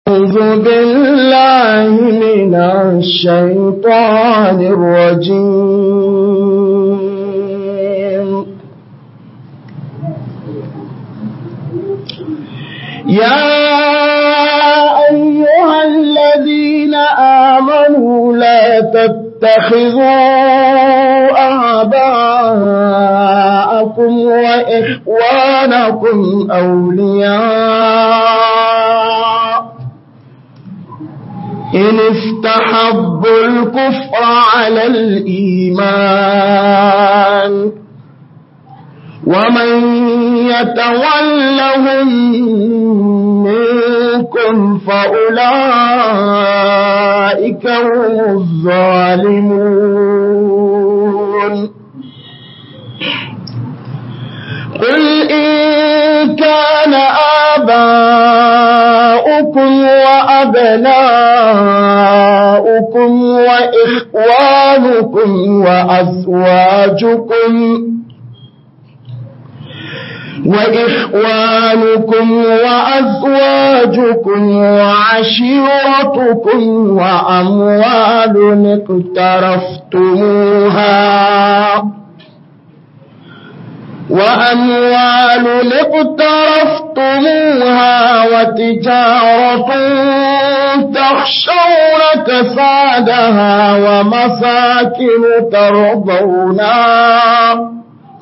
أعوذ بالله من الشيطان الرجيم يا أيها الذين آمنوا لا تتخذوا آباءكم وإخوانكم أولياء إن استحبوا الكفر على الإيمان ومن يتولهم منكم فأولئك هم الظالمون قل إن كان آباؤكم وأبناؤكم وإخوانكم وأزواجكم وإخوانكم وأزواجكم وعشيرتكم وأموال اقترفتموها وأموال اقترفتموها وتجارة تخشون كسادها ومساكن ترضونها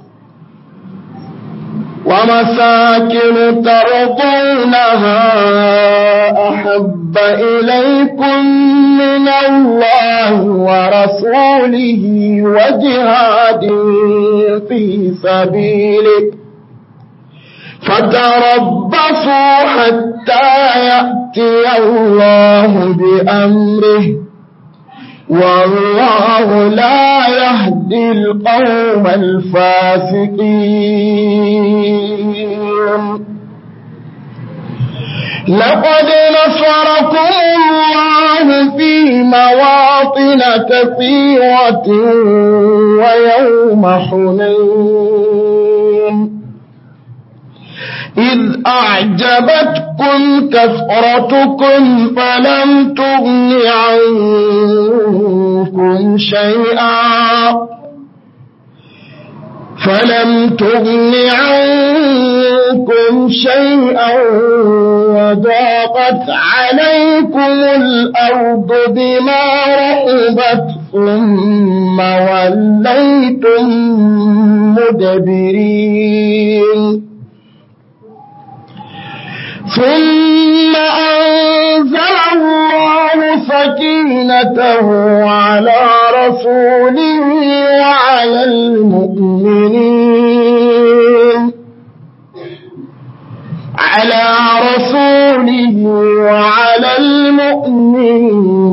ومساكن ترضونها أحب إليكم من الله ورسوله وجهاد في سبيله فتربصوا حتى يأتي الله بأمره والله لا يهدي القوم الفاسقين لقد نصركم الله في مواطن كثيرة ويوم حنين إذ أعجبتكم كثرتكم فلم تغن عنكم شيئا فلم تغن عنكم شيئا وضاقت عليكم الأرض بما رحبت ثم وليتم مدبرين ثم أنزل الله سكينته على رسوله وعلى المؤمنين على رسوله وعلى المؤمنين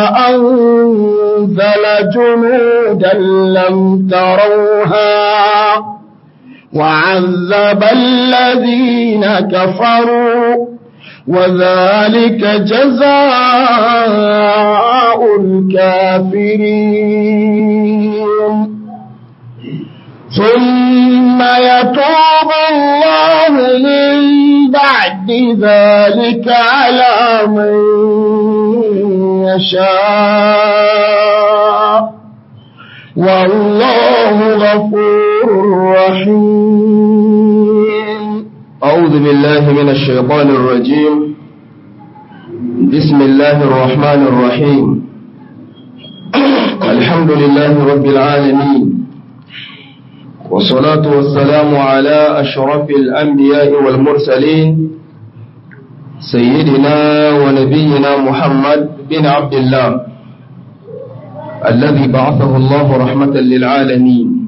وأنزل جنودا لم تروها وعذب الذين كفروا وذلك جزاء الكافرين ثم يتوب الله من بعد ذلك على من يشاء والله غفور رحيم أعوذ بالله من الشيطان الرجيم بسم الله الرحمن الرحيم الحمد لله رب العالمين والصلاة والسلام على أشرف الأنبياء والمرسلين سيدنا ونبينا محمد بن عبد الله الذي بعثه الله رحمة للعالمين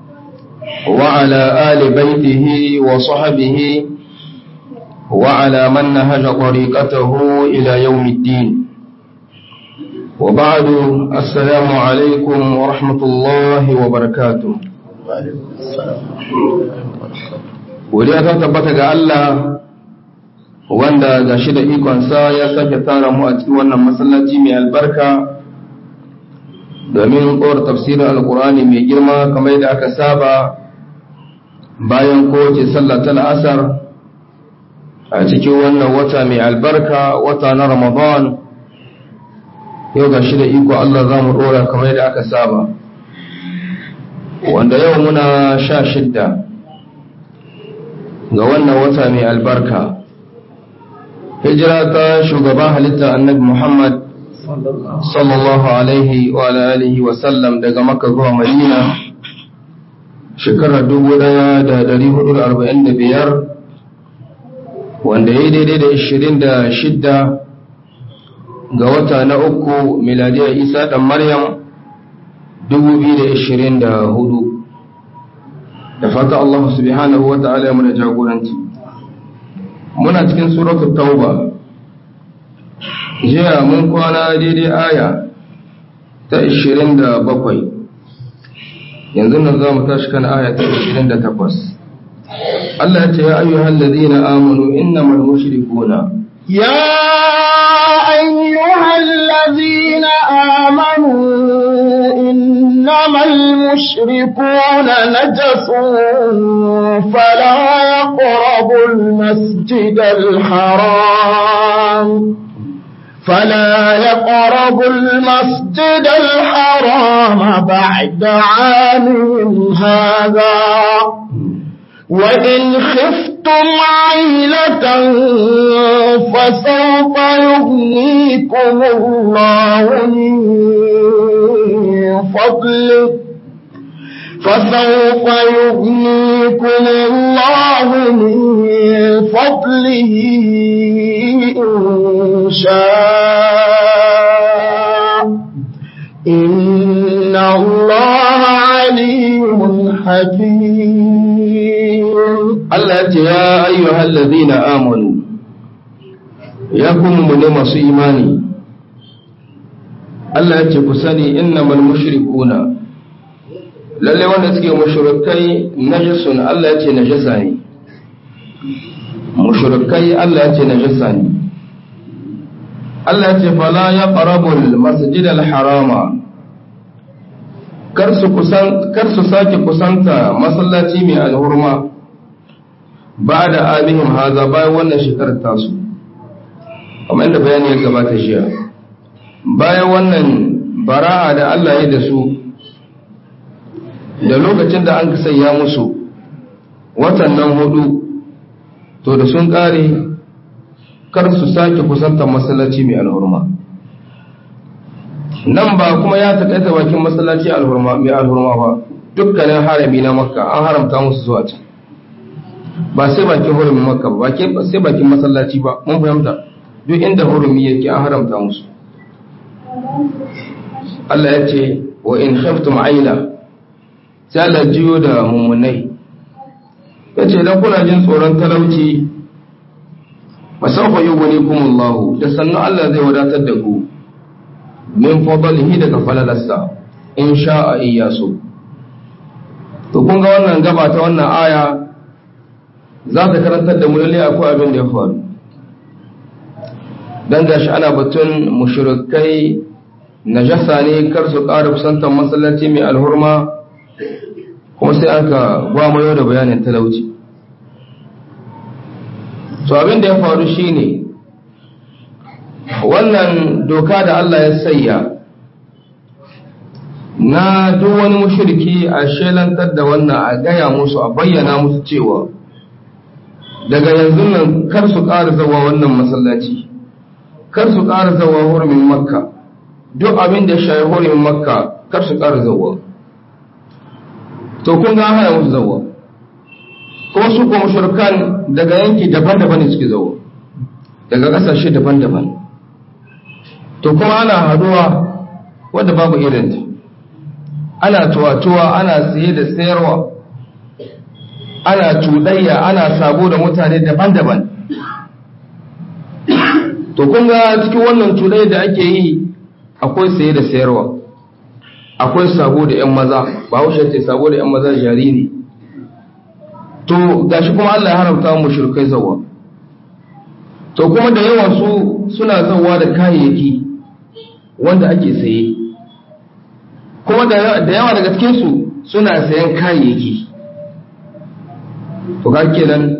وعلى آل بيته وصحبه وعلى من نهج طريقته إلى يوم الدين وبعد السلام عليكم ورحمة الله وبركاته Godiya ta tabbata ga Allah wanda ga shi da ikonsa ya sake tara mu a cikin wannan masallaci mai albarka domin kowar tafsirin alkurani mai girma kamar yadda aka saba bayan kowace sallah ta la'asar a cikin wannan wata mai albarka wata na ramadan yau ga shi da iko Allah za mu ɗora kamar yadda aka saba wanda yau muna sha shidda ga wannan wata mai albarka hijira ta shugaban halitta annabi muhammad sallallahu alaihi wa alihi wa sallam daga makka zuwa madina shekarar 1445 wanda ya yi daidai da 26 ga wata na uku miladiyar isa ɗan maryam 2024 da fata Allah subhanahu wa ta'ala ya muna jagoranci muna cikin suratul tauba jiya mun kwana daidai aya ta 27 yanzu nan za mu tashi kan aya ta 28 Allah ya ce ya ayyuhal ladina amanu innamal mushrikuna يا أيها الذين آمنوا إنما المشركون نجس فلا يقربوا المسجد الحرام فلا يقربوا المسجد الحرام بعد عامهم هذا وإن خفتم عيلة فسوف يغنيكم الله من فضله فسوف يغنيكم الله من فضله إن شاء إن الله عليم حكيم Allah ya ce ya ayyuhal ladina amanu ya kuma mu ne masu imani Allah ya ce ku sani innamal mushrikuna lalle wanda suke mushrikai najasun Allah ya ce najasa ne mushrikai Allah ya ce najasa ne Allah ya ce fala yaqrabul masjidal harama kar su kusan kar su sake kusanta masallaci mai alhurma ba da amihim haza bayan wannan shekarar tasu kamar yadda bayani ya gabata jiya bayan wannan bara'a da Allah ya da su da lokacin da an sanya musu watan nan hudu to da sun kare kar su sake kusantar masallaci mai alhurma nan ba kuma ya takaita bakin masallaci mai alhurma ba dukkanin harami na makka an haramta musu zuwa can ba sai bakin hurumin makka ba sai bakin masallaci ba mun fahimta duk inda hurumi yake an haramta musu Allah ya ce wa in khaftum aila sai Allah jiyo da mummunai ya ce dan kuna jin tsoron talauci masaufa yi wani kumullahu da sannan Allah zai wadatar da ku min fadalihi daga falalarsa in sha'a iya so to kun ga wannan gaba ta wannan aya za ta karantar da mu lalle akwai abin da ya faru dan gashi ana batun mushrikai najasa ne kar su ƙara kusantar masallaci mai alhurma kuma sai aka gwamayo da bayanin talauci to abin da ya faru shine wannan doka da Allah ya sayya na duk wani mushriki a shelantar da wannan a gaya musu a bayyana musu cewa daga yanzu nan kar su ƙara zawa wannan masallaci kar su ƙara zawa hurumin makka duk abin da shayi hurumin makka kar su ƙara zawa to kun ga hana musu zawa kuma su kuma shirkan daga yanki daban-daban ne suke zawa daga ƙasashe daban-daban to kuma ana haduwa wadda babu irinta ana tuwa-tuwa ana siye da sayarwa ana cuɗayya ana sabo da mutane daban-daban to kun ga cikin wannan cuɗayya da ake yi akwai saye da sayarwa akwai sabo da 'yan maza ba haushe ce sabo da 'yan maza jari ne to gashi kuma Allah ya haramta mu shirkai zawa to kuma da yawan su suna zawa da kayayyaki wanda ake saye kuma da yawa daga cikinsu suna sayan kayayyaki to ga kenan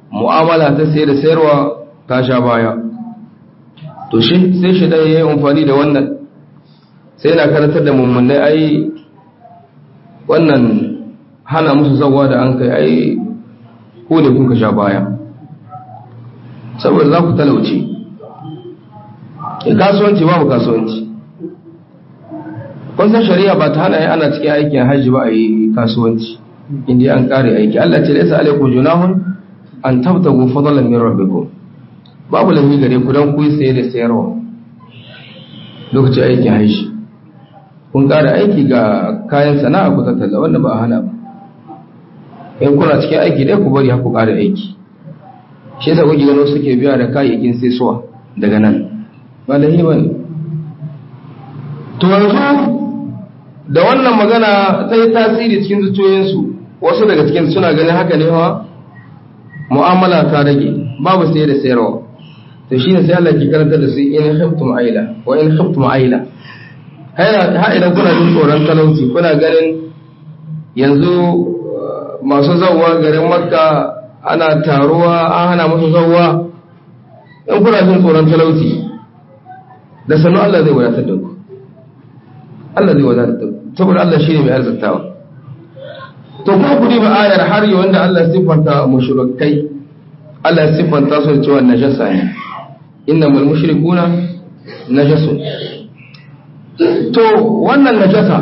mu'amala ta sayar da sayarwa ta sha baya to shi sai shi dan yayi amfani da wannan sai na karantar da mummunai ai wannan hana musu zawa da an kai ai ko ne kuka sha baya saboda za ku talauce kasuwanci babu kasuwanci kun san shari'a ba ta hana ana cikin aikin hajji ba a yi kasuwanci inda an kare aiki Allah ce laysa alaikum junahun an tabtagu fadlan min rabbikum babu lafi gare ku dan ku yi saye da sayarwa lokacin aikin hajji kun kare aiki ga kayan sana'a ku tattala wanda ba a hana ba in kuna cikin aiki dai ku bari ku kare aiki shi yasa kuke gano suke biya da kayayyakin sai suwa daga nan ba lahi ba ne to yanzu da wannan magana ta yi tasiri cikin zuciyoyinsu wasu daga cikin suna ganin haka ne hawa mu'amala ta rage babu sai da sayarwa to shi ne sai Allah ke karanta da su in khiftum aila wa in khiftum aila ha idan kuna jin tsoron talauci kuna ganin yanzu masu zawwa garin makka ana taruwa an hana musu zawwa in kuna jin tsoron talauci da sanu Allah zai wadatar da ku Allah zai wadatar da ku saboda Allah shi ne mai arzikawa to kuma ku ba ayar har yi wanda Allah siffanta mushrikai Allah siffanta su da cewa najasa ne innamal mushrikuna najasun to wannan najasa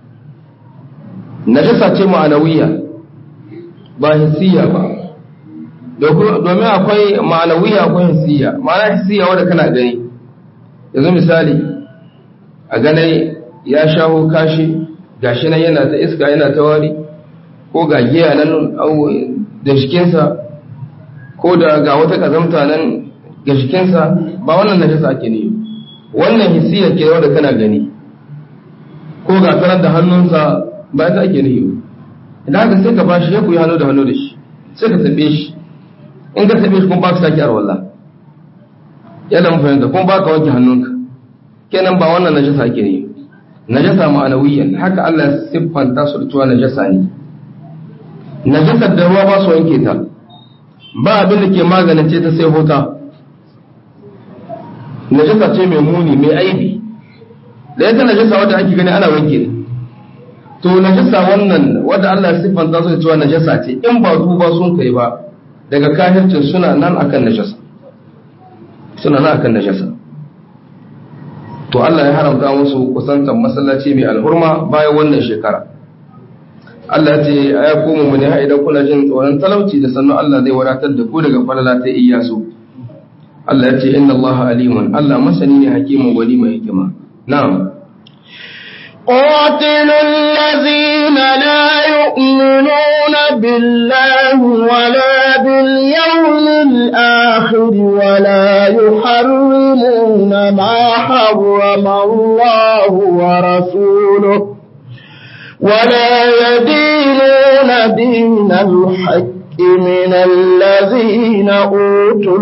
najasa ce ma'anawiya ba hissiya ba domin akwai ma'anawiya akwai hissiya ma'ana hissiya wadda kana gani yanzu misali a ganai ya shaho kashi gashi nan yana ta iska yana ta wari ko ga giya nan da jikinsa ko da ga wata kazamta nan ga jikinsa ba wannan najasa ake ne wannan hissiya ke wadda kana gani ko ga tarar da hannunsa ba ta ake ne idan haka sai ka bashi ya kuyi hannu da hannu da shi sai ka tabe shi in ka tabe shi kuma ba ka sake arwallah yadda mu fahimta kuma ba ka wanke hannunka kenan ba wannan najasa ake ne najasa ma'anawiyan haka Allah siffanta su da cewa najasa ne najasar da ruwa ba su wanke ta ba abin da ke magance ta sai hota najasa ce mai muni mai aibi da yadda najasa wadda ake gani ana wanke ne to najasa wannan wadda Allah ya siffanta su da cewa najasa ce in ba su ba sun kai ba daga kahircin suna nan akan najasa suna nan akan najasa to Allah ya haramta musu kusantar masallaci mai alhurma bayan wannan shekara Allah ya ce ya koma mu ne idan kuna jin tsoron talauci da sannan Allah zai wadatar da ku daga falala ta iyasu Allah ya ce inna Allah alimun Allah masani ne hakimin wali mai hikima na'am قاتلوا الذين لا يؤمنون بالله ولا باليوم الآخر ولا يحرمون ما حرم الله ورسوله ولا يدينون دين الحق من الذين أوتوا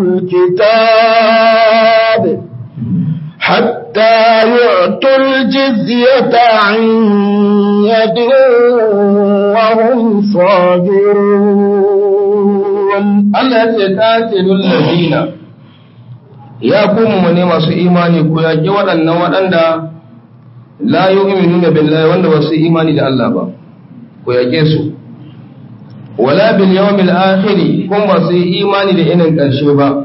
الكتاب حتى يعطوا الجزية عن يد وهم صاغرون Allah ya ce qatilul ladina ya kuma mu ne masu imani ku yaki waɗannan waɗanda la yu'minuna billahi wanda ba su imani da Allah ba ku yake su wala bil yawmil akhir kun ba su imani da inin ƙarshe ba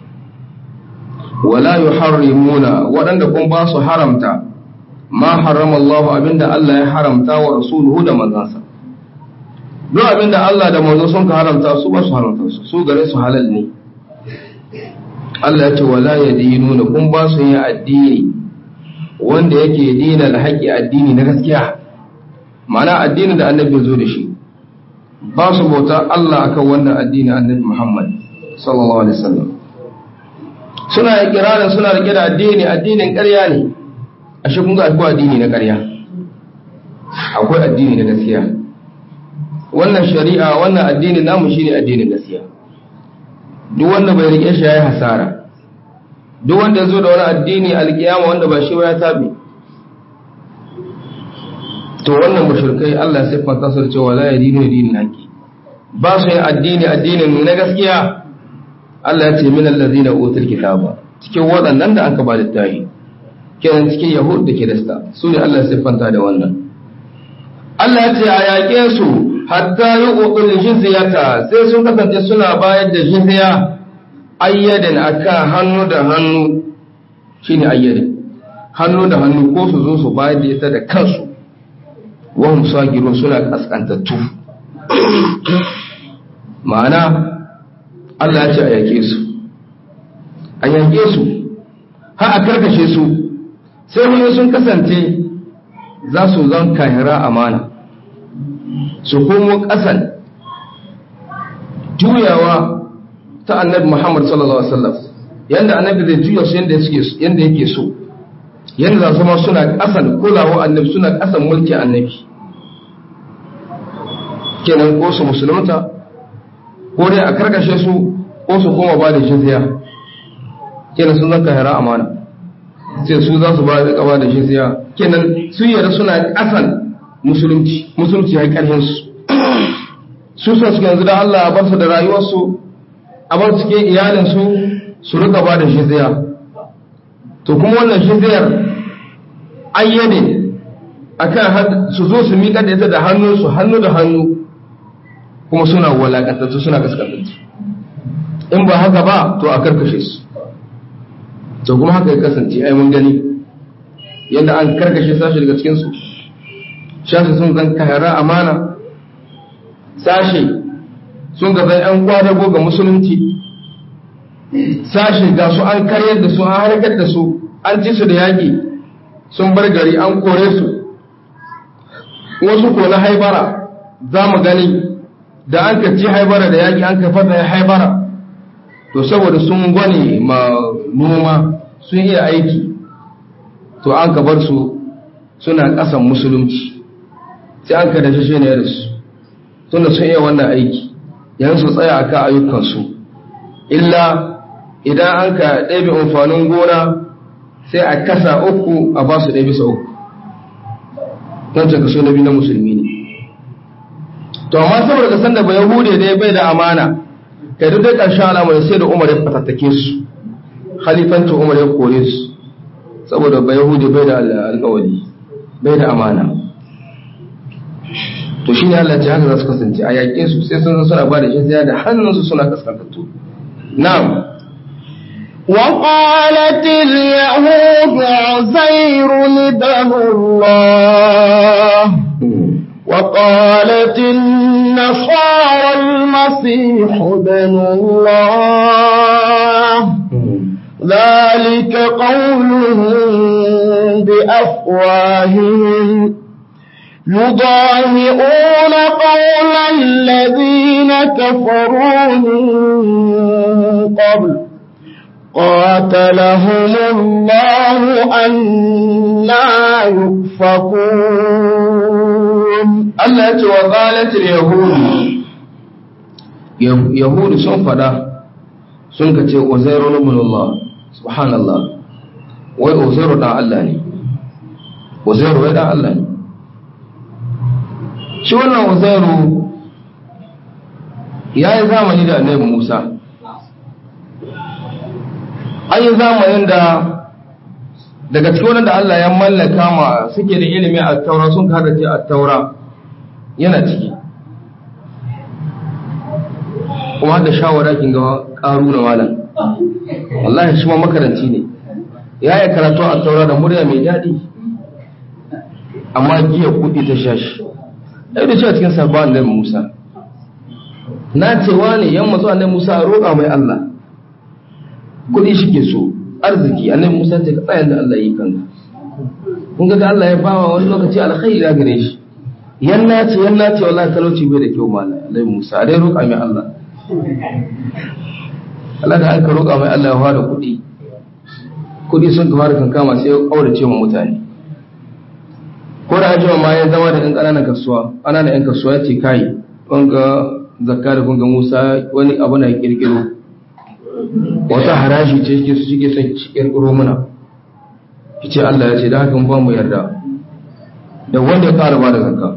wala yuharrimuna waɗanda kun ba su haramta ma harrama Allah abinda Allah ya haramta wa rasuluhu da manzansa duk abinda Allah da manzo sun ka haramta su ba su haramta su su gare su halal ne Allah ya ce wala yadinuna kun ba su yin addini wanda yake dina alhaqi addini na gaskiya ma'ana addinin da annabi zo da shi ba su bauta Allah akan wannan addini annabi Muhammad sallallahu alaihi wasallam suna ikirarin suna rike da addini addinin ƙarya ne ashe kun ga akwai addini na ƙarya akwai addini na gaskiya wannan shari'a wannan addini namu shine addinin gaskiya duk wanda bai rike shi yayi hasara duk wanda ya zo da wani addini alkiyama wanda ba shi ba ya tabi to wannan mushrikai Allah sai fanta su cewa la yadinu dinin haqi ba su yin addini addinin na gaskiya Allah ya ce min allazina utul kitaba cikin waɗannan da aka ba littafi kenan cikin yahud da kirista su ne Allah ya siffanta da wannan Allah ya ce a yaƙe su hatta yuqul jizyata sai sun kasance suna bayar da jizya ayyadan akan hannu da hannu shine ayyadin hannu da hannu ko su zo su bayar da ita da kansu wahum sagirun suna kaskantattu ma'ana Allah ya ce a yake su a yake su har a karkashe su sai wani sun kasance za su zan kahira amana su komo ƙasan juyawa ta annabi Muhammad sallallahu Alaihi wasallam yadda annabi zai juya su yadda yake so yadda za su ma suna ƙasan kulawa annabi suna ƙasan mulki annabi kenan ko su musulunta ko dai a karkashe su ko su koma ba da jizya kenan sun zanka hira amana sai su za su ba da kaba da jizya kenan sun yarda suna ƙasan musulunci musulunci ya ƙarfin su su sa suka yanzu da Allah a bar su da rayuwarsu a bar cikin iyalinsu su rika ba da jizya to kuma wannan jizyar ayyane akan su zo su miƙa da ita da hannunsu hannu da hannu kuma suna walakantattu suna kaskantattu in ba haka ba to a karkashe su to kuma haka ya kasance ai mun gani yadda an karkashe sashi daga cikinsu shashi sun zan kahara amana sashi sun ga zan yan kwadago ga musulunci sashi ga su an karyar da su an harkar da su an ci su da yaƙi sun bar gari an kore su wasu ko na haibara za mu gani da an ka ci haibara da yaƙi an ka fata ya haibara to saboda sun gwane ma noma sun iya aiki to an ka bar su suna ƙasan musulunci sai an ka da shi ne da su tunda sun iya wannan aiki yanzu su tsaya akan ayyukansu illa idan an ka ɗabi amfanin gona sai a kasa uku a ba su ɗaya bisa uku don ta kaso na biyu na musulmi ne to amma saboda ka san da ba yahude dai bai da amana kai duk dai ƙarshen al'amari sai da umar ya fatattake su khalifancin umar ya kore su saboda ba yahude bai da alƙawari bai da amana to shine Allah ya haka za su kasance a yaƙe su sai sun suna ba da shi da hannunsu suna kaskantattu na'am وقالت اليهود عزير ابن الله وقالت النصارى المسيح ابن الله ذلك قولهم بأفواههم يضاهئون قول الذين كفروا من قبل قاتلهم الله أنا يؤفكون Allah ya ce wa qalatil yahudu yahudu sun fada sun ka ce uzairu ibn Allah subhanallah wai uzairu dan Allah ne uzairu wai dan Allah ne shi wannan uzairu ya yi zamani da annabi Musa an yi zamanin da daga cikin wanda Allah ya mallaka ma suke da ilimi a taura sun kada ce a taura yana ciki kuma da shawara kin ga karu na malam wallahi shi ma makaranci ne ya yi karatu a taura da murya mai daɗi amma giya kuɗi ta sha shi ɗaya da cewa cikin sabon annabi musa na cewa ne yan matsu annabi musa a roƙa mai allah kuɗi shi ke so arziki annabi musa ce ka tsayan da allah yi kanka kun ga allah ya bawa wani lokaci alkhairi da gare shi yanna ce yanna ce wallahi talauci bai da kyau mala alai musa a dai roƙa mai Allah Allah da aka roƙa mai Allah ya fara kuɗi kuɗi sun ka fara kankama sai ya ƙaurace ma mutane ko da ajiyar ma ya zama da ɗan ƙananan kasuwa ana da ‘yan kasuwa ya ce kai ga zakka da kunga musa wani abu na ƙirƙiro wata haraji ce suke su suke son ƙirƙiro muna ce Allah ya ce da haka ba mu yarda da wanda ya ƙara ba da zakka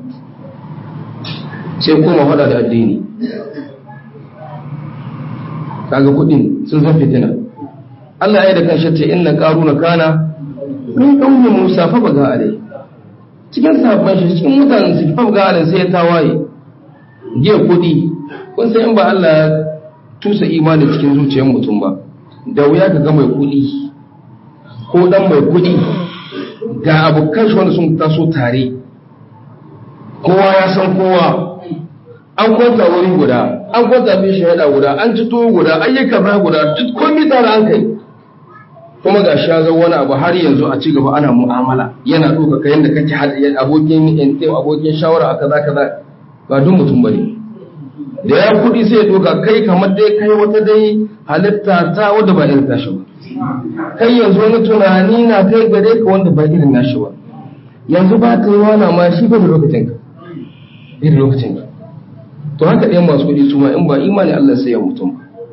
sai kuma faɗa da addini kaga kudin sun zan fitina Allah ya yi da kanshi ce inna qaruna kana min qaumi Musa fa baga alai cikin sahabban shi cikin mutanen su fa baga alai sai ya tawaye je kudi kun san in ba Allah ya tusa imani cikin zuciyar mutum ba da wuya ka ga mai kudi ko dan mai kudi ga abokan shi wanda sun taso tare kowa ya san kowa an kwanta wuri guda an kwanta bin shahada guda an ci tuwo guda ayyuka ba guda duk komai tare an kai kuma ga shi ya zo wani abu har yanzu a ci gaba ana mu'amala yana ɗauka ka yadda kake haɗa abokin yantew abokin shawara a kaza kaza ba duk mutum bane da ya kuɗi sai ya ɗauka kai kamar dai kai wata dai halitta ta wadda ba irin tashi ba kai yanzu wani tunani na kai gare ka wanda ba irin nashi ba yanzu ba ta yi wana ma shi ba da lokacin ka bai da lokacin ka to haka ɗayan masu kuɗi su ma in ba imani Allah sai ya mutum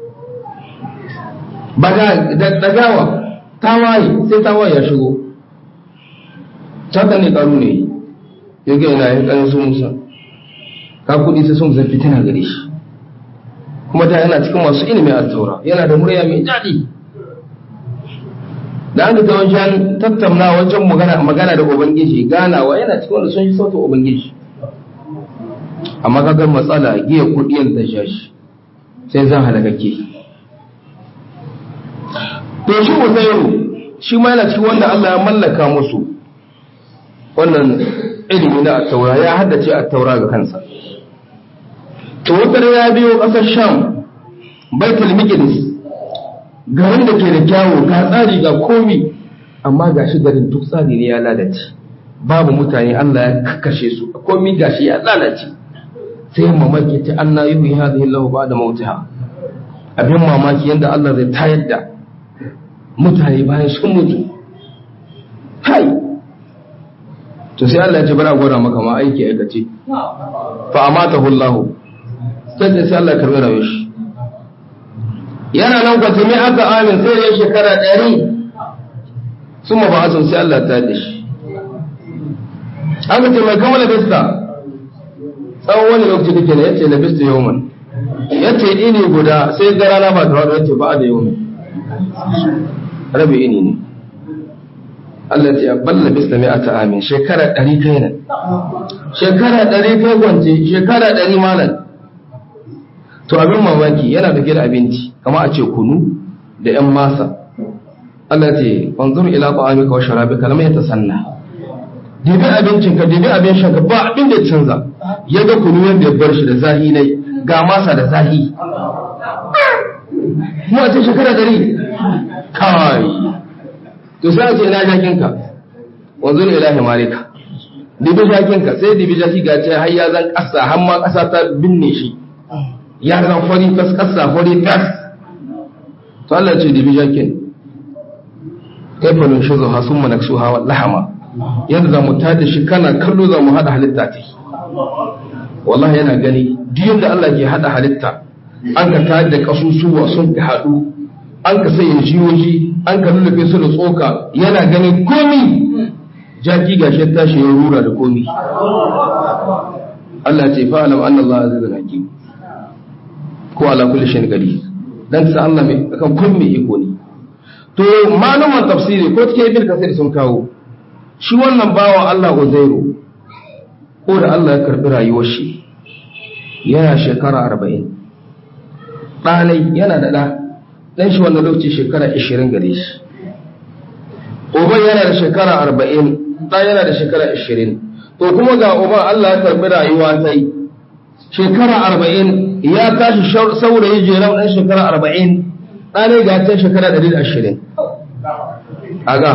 ba ga dagawa tawaye sai tawaye ya shigo haka ne karu ne ya ga yana yin ƙanin sun musa ka kuɗi sai sun zan fitina gare shi kuma ta yana cikin masu ilimi a taura yana da murya mai daɗi da an ta wajen tattauna wajen magana da ubangiji ganawa yana cikin wanda sun yi sautin ubangiji amma kagar matsala giya kuɗiyar da shashi sai zan halakake to shi uzairu shi ma yana cikin wanda Allah ya mallaka musu wannan ilimi na attaura ya haddace attaura ga kansa to wata ya biyo ƙasar sham baitul miqdis garin da ke da kyawu ga tsari ga komi amma ga shi garin duk tsari ne ya lalace babu mutane Allah ya kakkashe su komi ga shi ya lalace sai mamaki ta Allah yi hadhihi lahu ba'da mautiha abin mamaki yadda Allah zai tayar da mutane bayan sun mutu hai to sai Allah ya ce bara gwada maka ma aiki aikace fa amatahu Allah sai sai Allah ya karbi rayuwar shi yana nan kwace mai aka amin sai ya shekara ɗari sun ma ba'azun sai Allah ta da shi aka ce mai kama labista tsawon wani lokaci kake ne ya ce labista yawon ya ce ini guda sai ga rana ba ta wadda ya ce ba da yawon rabe ini ne Allah ce ya balla labista mai ata amin shekara ɗari kai nan shekara ɗari kai kwance shekara ɗari malam to abin mamaki yana da da abinci kama a ce kunu da ‘yan masa Allah ce wanzur ila ta'amika wa sharabika lam yatasanna dibi abincinka dibi abin shanka ba abin da ya canza ya ga kunu yadda ya bar shi da zahi ne ga masa da zahi mu a ce shekara dari kai to sai a ce ina jakinka wanzur ila himarika dibi jakinka sai dibi jaki ga ce har ya zan kasa har ma kasa ta binne shi ya zan fari fas kasa fari fas to Allah ce dibi jakin kaifalin shi zuwa sun mana su hawa lahama yadda za mu tada shi kana kallo za mu haɗa halitta ta wallahi yana gani duk da Allah ke haɗa halitta an ka tada da kasusuwa sun ka haɗu an ka sanya jiyoji an ka lullube su da tsoka yana gani komi jaki gashi tashi ya rura da komi Allah ce fa'alam anna Allah azizun hakim ko ala kulli shay'in qadir dan sa Allah mai akan kun mai iko ne to malaman tafsiri ko take ibn kasir sun kawo shi wannan bawa Allah Uzairu ko da Allah ya karbi rayuwar shi yana shekara 40 ɗanai yana da ɗa ɗan shi wannan lokaci shekara 20 gare shi uban yana da shekara 40 ɗa yana da shekara 20 to kuma ga uban Allah ya karbi rayuwa sai shekara 40 ya tashi saurayi jeran ɗan shekara 40 ɗanai ga ta shekara 120 aga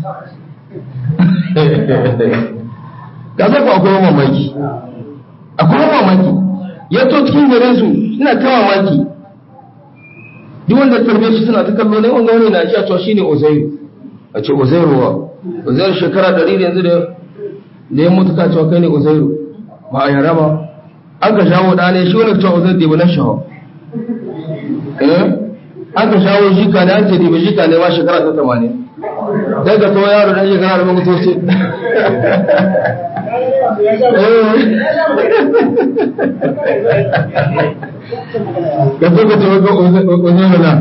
ga zafi akwai mamaki akwai mamaki ya to cikin garin su suna ta mamaki duk wanda tarbe shi suna ta kallo ne wanda wani na ji a cewa shine Uzairu a ce Uzairu wa Uzairu shekara 100 yanzu da da ya mutu ka cewa kai ne Uzairu ba a yara ba an ka shawo da ne shi wani cewa Uzairu da ba na shawo eh an ka shawo jika ne an ce da jika ne ba shekara ta 80 daga to yaro dan shekara da mutu ce ga zo ka ce waka uzairu na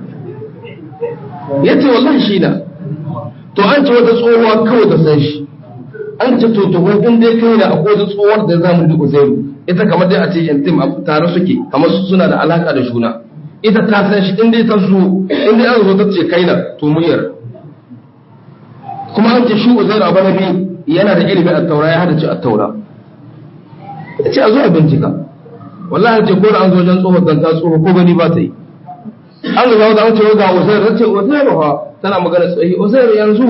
ya ce wallahi shi na to an ce wata tsohuwa kawai ta san shi an ce to to in dai kai da akwai wata tsohuwar da zamu duk uzairu ita kamar dai a ce intim tare suke kamar suna da alaka da juna ita ta san shi in dai ta zo in dai an zo ta ce kai na to muryar kuma an ce shi uzairu abu na biyu yana da ilimin attaura ya hadace attaura ya ce a zo a bincika wallahi ce ko da an zo wajen tsohon zanta tsoho ko gani ba ta yi an ga wata an ce ga uzairu ta ce uzairu ha tana magana tsayi uzairu yanzu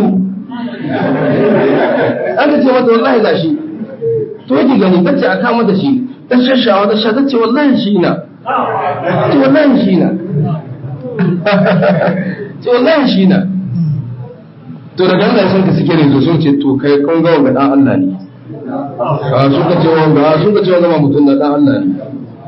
an ka ce mata wallahi ga shi to yake gani ta ce a kama da shi ta shashawa ta sha ta ce wallahi shi na ce wallahi shi na ce wallahi shi na to daga Allah sun ka suke rezo sun ce to kai kun ga wanga dan Allah ne a sun ka ce wanga sun ka ce wanga ba mutum da dan Allah ne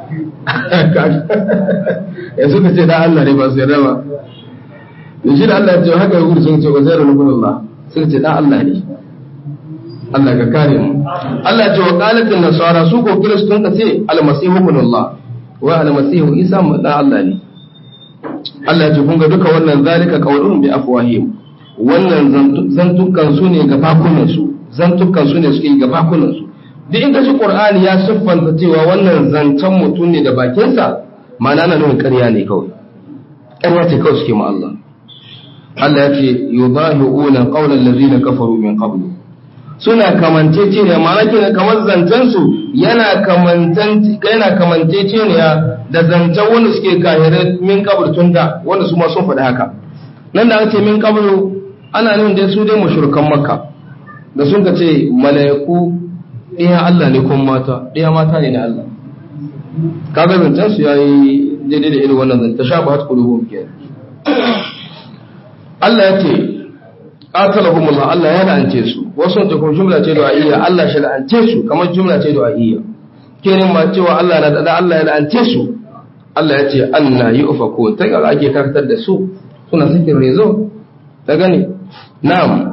ya suka ce dan Allah ne ba su yarda ba da shi da Allah ya ce haka ya gudu sun ce wa zairu nubun Allah sun ce dan Allah ne Allah ka kare mu Allah ya ce wa qalatin nasara su ko kiristun ka ce almasihu ibn Allah wa almasihu isa dan Allah ne Allah ya ce kun ga duka wannan zalika qawlun bi afwahihim wannan zantukan su ne ga bakunan su zantukan su ne suke ga bakunan su duk in kashi Qur'ani ya siffanta cewa wannan zancen mutum ne da bakinsa ma'ana na nuna ƙarya ne kawai ƙarya ce kawai suke ma Allah Allah ya ce yudahi'una qawla allazina kafaru min qablu suna kamancece ne ma'ana kenan kamar zancen su yana kamantan yana kamancece ne da zancen wanda suke kahirai min qabl tunda wanda su ma sun faɗi haka nan da aka ce min qablu ana nuna da su dai mushrikan makka da sun ka ce mala'iku ɗaya Allah ne kuma mata ɗaya mata ne na Allah kaga zancen su yayi daidai da irin wannan zanta shafa hat qulubuhum kenan Allah ya ce qatalahumullah Allah ya la'ance su wasu ta kuma jumla ce du'a'iyya Allah shi la'ance su kamar jumla ce du'a'iyya kenan ma cewa Allah na da Allah ya la'ance su Allah ya ce anna yu'faku ta ga ake kartar da su suna cikin rezo ta gani na'am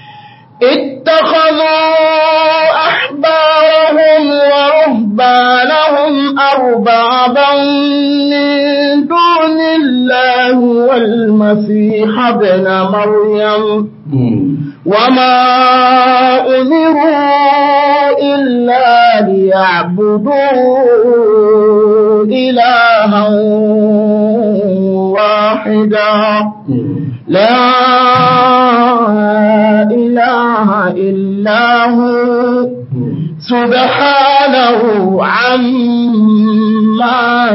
اتخذوا أحبارهم ورهبانهم أربابا من دون الله والمسيح ابن مريم وما أمروا إلا ليعبدوا إلها واحدا لا إله إلا هو سبحانه عما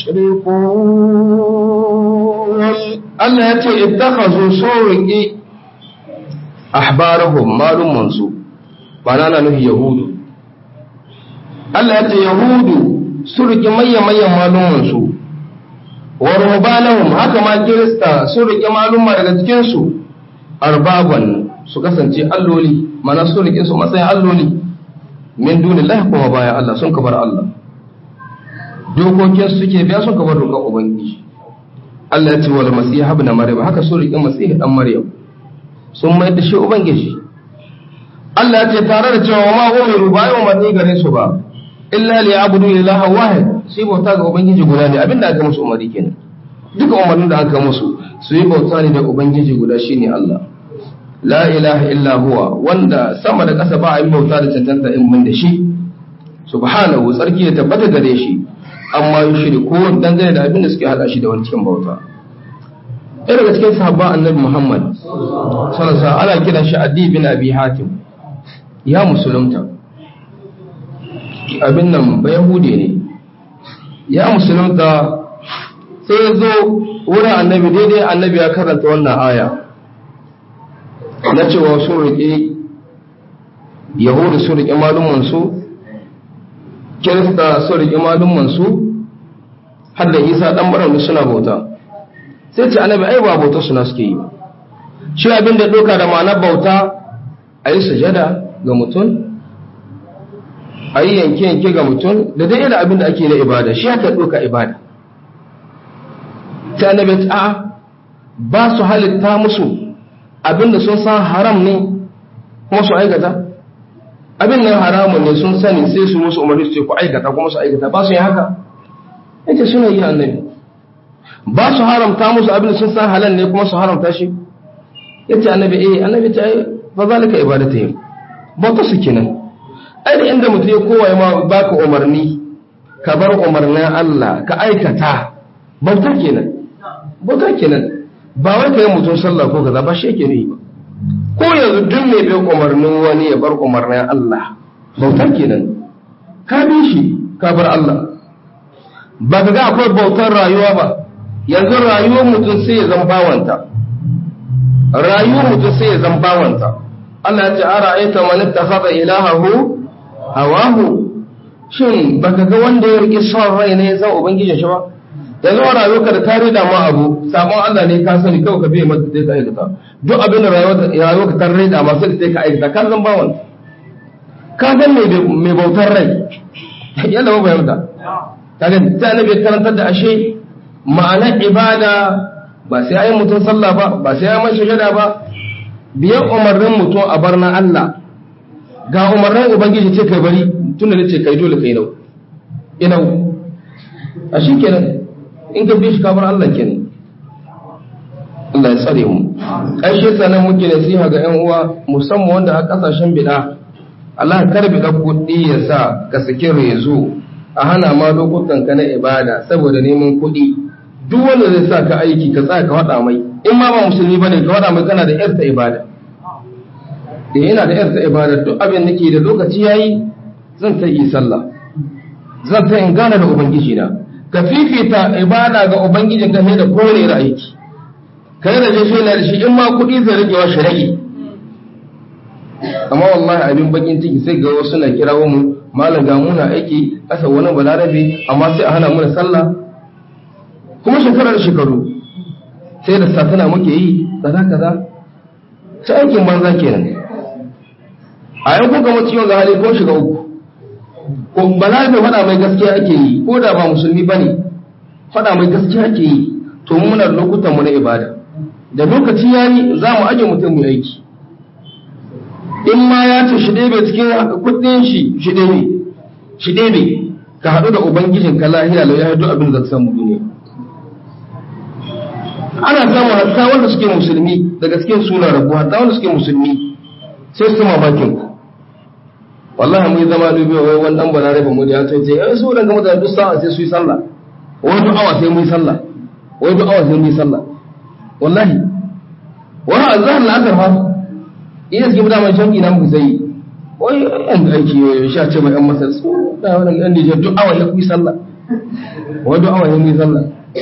يشركون Allah ya ce ittakhazu surqi ahbarahum malum su ba na na nuhi yahudu Allah ya ce yahudu surqi mayya mayyan malum su wa ruhbanahum haka ma kirista surqi maluma daga cikin su arbaban su kasance alloli mana su rike su matsayin alloli min dunillahi kuma bayan Allah sun kabar Allah dokokin suke biya sun kabar dokar ubangiji Allah ya ce wal masih ibn maryam haka sun rike masih dan maryam sun mai da shi ubangiji Allah ya ce tare da cewa ma umiru ba yau mani gare su ba illa li abudu ilaha wahid sai bauta ga ubangiji guda ne abinda aka musu umari kenan duka umarnin da aka musu su yi bauta ne da ubangiji guda shine Allah la ilaha illa huwa wanda sama da ƙasa ba a yi bauta da cancanta in mun da shi subhanahu tsarki ya tabbata gare shi amma yi shiri ko dangane da abin da suke hada shi da wani cikin bauta ɗaya daga cikin sahabban annabi muhammad sallallahu ana kiran shi adi bin abi hatim ya musulunta abin nan ba yahude ne ya musulunta sai ya zo wurin annabi daidai annabi ya karanta wannan aya na cewa sun riƙe yahudu sun riƙe malumansu kirista sun riƙe malumansu har da isa ɗan baranu suna bauta sai ce annabi ai ba bauta suna suke yi shi abin da ɗauka da ma'anar bauta a yi sujada ga mutum a yi yanke-yanke ga mutum da dai irin abin da ake na ibada shi haka ɗauka ibada ta annabi a ba su halitta musu abinda sun san haram ne kuma su aikata abin nan haramun ne sun sani sai su musu umarni su ce ku aikata kuma su aikata ba su yi haka yace suna yi annabi ba su haramta musu abin da sun san halal ne kuma su haramta shi yace annabi eh annabi ta yi fa zalika ibadatihim bauta su kenan ai da inda mutum ya kowa ma baka umarni ka bar umarnin Allah ka aikata bauta kenan bauta kenan ba wai kai mutum sallah ko kaza ba shi yake ne ba ko yanzu duk mai bin umarnin wani ya bar umarnin Allah bautar kenan ka bi shi ka bar Allah ba ka ga akwai bautar rayuwa ba yanzu rayuwar mutum sai ya zama bawanta rayuwar mutum sai ya zama bawanta Allah ya ce ara aita man ittakhadha ilahahu hawahu shin baka ga wanda ya rike son rai ne ya san ubangijin shi ba yanzu a rayuwarka da tare da ma abu sabon Allah ne ka sani kawai ka biye mata sai ka aikata duk abin da rayuwarka ta rai da ma sai ka aikata ka zan bawon ka zan mai bautar rai yadda ba fahimta kaga ta annabi karantar da ashe ma'anar ibada ba sai ayi mutum sallah ba ba sai ayi mashi shada ba biyan umarnin mutum a bar na Allah ga umarnin ubangiji ce kai bari tunda nace kai dole kai nau inau a shi kenan in ka bi shi ka bar Allah kenan Allah ya tsare mu ƙarshe sanan muke nasiha ga ƴan uwa musamman wanda a ƙasashen bid'a Allah kar bid'a kuɗi ya sa ka saki rezo a hana ma lokutan ka na ibada saboda neman kuɗi duk wanda zai sa ka aiki ka tsaya ka faɗa mai in ma ba musulmi bane ka faɗa mai kana da yarta ibada da yana da yarta ibada duk abin da ke da lokaci yayi zan ta yi sallah zan ta in gana da ubangiji na ka fifita ibada ga ubangijin ka da kowane da aiki ka yi rage shi na da shi in ma kuɗi zai rage wa shi rage amma wallahi abin bakin ciki sai ga wasu na kira mu malam ga muna aiki kasa wani balarabe amma sai a hana mu da sallah kuma shekara da shekaru sai da satana muke yi kaza kaza ta aikin banza kenan a yau kun gama ciwon ga hali ko shiga uku ko balarabe faɗa mai gaskiya ake yi ko da ba musulmi ba ne faɗa mai gaskiya ake yi to muna lokutan mu na ibada da lokaci ya yi za mu aje mutum mu aiki in ma ya ce shi ɗebe cikin kuɗin shi shi ɗebe shi ɗebe ka haɗu da ubangijin ka lahiya lau ya haɗu abin da samu duniya ana samu hatta wanda suke musulmi daga cikin suna rabu hatta wanda suke musulmi sai su mamakin ku wallahi mun zama dubiya wai wani dan bana rafa mu da ya ce eh su dan gama da duk sa'a sai su yi sallah wai duk awa sai mu yi sallah wai duk awa sai mu yi sallah wallahi wa azhar al-asr fa ina cikin mutane shanki na muku sai wai yan aiki ya sha ce mai yan masar su da wannan yan Nijar duk awa ya ku yi sallah wai duk awa ya mu yi sallah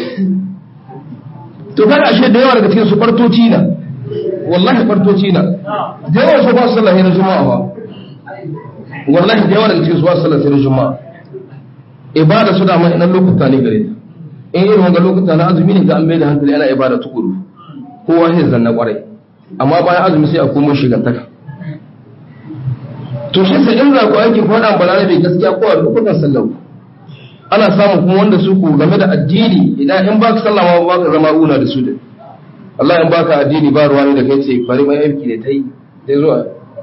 to kaga ashe da yawa daga cikin su fartoci na wallahi fartoci na da yawa su ba su sallah na juma'a ba wallahi da yawa daga cikin su ba su sallah sai na juma'a ibada su da mai nan lokuta ne gare ta in irin wanga lokuta na azumi ne ga an mai da hankali ana ibada tukuru kowa sai zanna kwarai amma bayan azumi sai a komo shigantaka to shi sai in za ku aiki ko dan balana bai gaskiya ko a lokutan sallah ana samun kuma wanda su ku game da addini idan in baka sallah ma baka zama una da su da Allah in baka addini ba ruwa ne da kai ce bari mai aiki da tai dai zuwa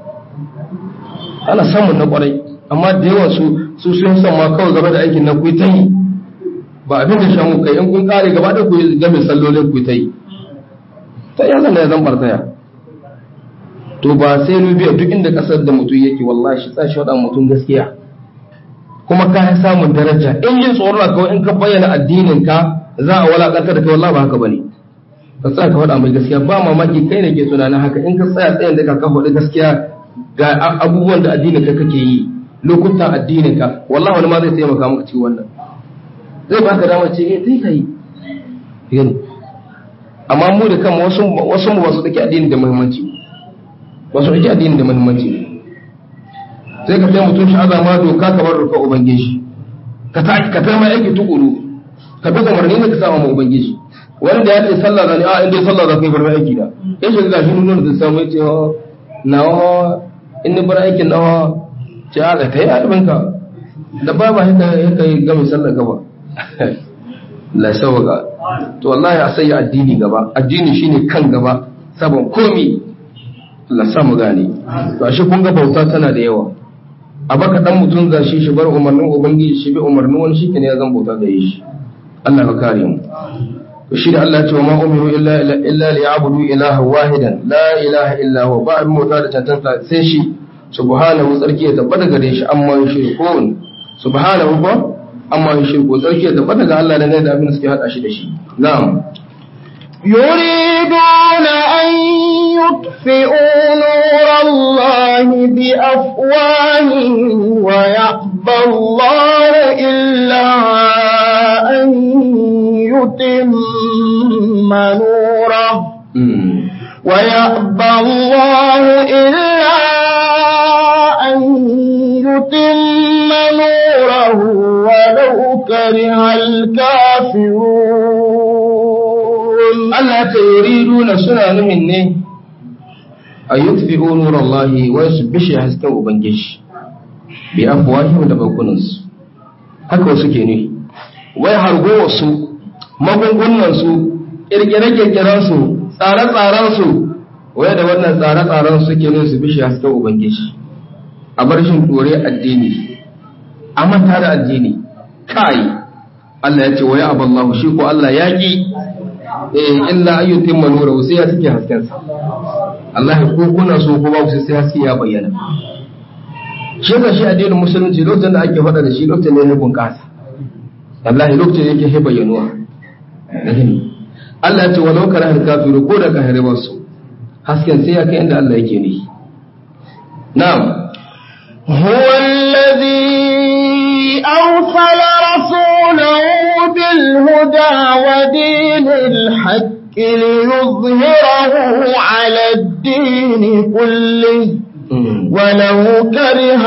ana samun na kwarai amma da yawan su su sun san ma kawai game da aikin nan ku ta yi ba abin da shan kai in kun kare gaba da ku game sallolin ku ta yi ta ya zan da ya zan bartaya to ba sai nu biya duk inda kasar da mutum yake wallahi shi tsashi wadan mutum gaskiya kuma ka yi samun daraja in yin tsoron kawai in ka bayyana addinin ka za a walakantar da kai wallahi ba haka bane ka tsaya ka faɗa mai gaskiya ba mamaki kai ne ke tunanin haka in ka tsaya tsayin da ka faɗi gaskiya ga abubuwan da addinin ka kake yi lokutan addinin ka wallahi wani ma zai taimaka maka cikin wannan zai baka dama ce eh sai kai gani amma mu da kanmu wasu wasu mu wasu dake addini da muhimmanci wasu dake addini da muhimmanci sai ka sai mutum shi azama doka kamar rufa ubangiji ka ta ka ta mai aiki tukuru ka bi umarni ne ka sa mu ubangiji wanda ya ce sallah zani a inda sallah za ka yi bar mai aiki da ya shiga gashi nuna da samu ya ce nawa in ni bar aikin nawa ce a ka yi albinka da ba ba haka haka yi gami sallar gaba la sauka to wallahi a sai addini gaba addini shine kan gaba sabon komi la samu gane to ashe kun ga bauta tana da yawa a baka dan mutum za shi shi bar umarnin ubangiji shi bi umarnin wani shi ne ya zan bauta da shi Allah ka kare mu to shi da Allah ya ce wa ma umiru illa illa liya'budu ilaha wahidan la ilaha illa huwa ba abin mota da tantanta sai shi subhanahu tsarki ya tabbata gare shi amma yushrikun subhanahu ba amma yushriku tsarki ya tabbata ga Allah da ne da abin da suke hada shi da shi na'am يريدون أن يطفئوا نور الله بأفواههم ويأبى الله إلا أن يتم نوره ويأبى الله إلا أن يتم نوره ولو كره الكافرون Allah ta yuriduna suna nuhin ne a yutfi'u nurallahi wa yusbishi hasken ubangiji bi afwahihim da bakunansu haka wasu ke nuhi wai hargo wasu magungunan su kirkire-kirkiren su tsare-tsaren su wai da wannan tsare-tsaren su ke nuhi su bishi hasken ubangiji a bar shin dore addini a manta da addini kai Allah ya ce wa ya aballahu shi ko Allah ya ki eh illa ayyutin manura sai ya take hasken sa Allah ya ko kuna so ko ba ku sai haske ya bayyana shi ga shi addinin musulunci lokacin da ake faɗa da shi lokacin ne ya bunƙasa wallahi lokacin yake he bayyanuwa Allah ya ce walau kana har kafiru ko da kahire ba su hasken sai ya kai inda Allah yake ne na'am هو الذي أرسل رسوله بالهدى ودين الحق ليظهره على الدين كله ولو كره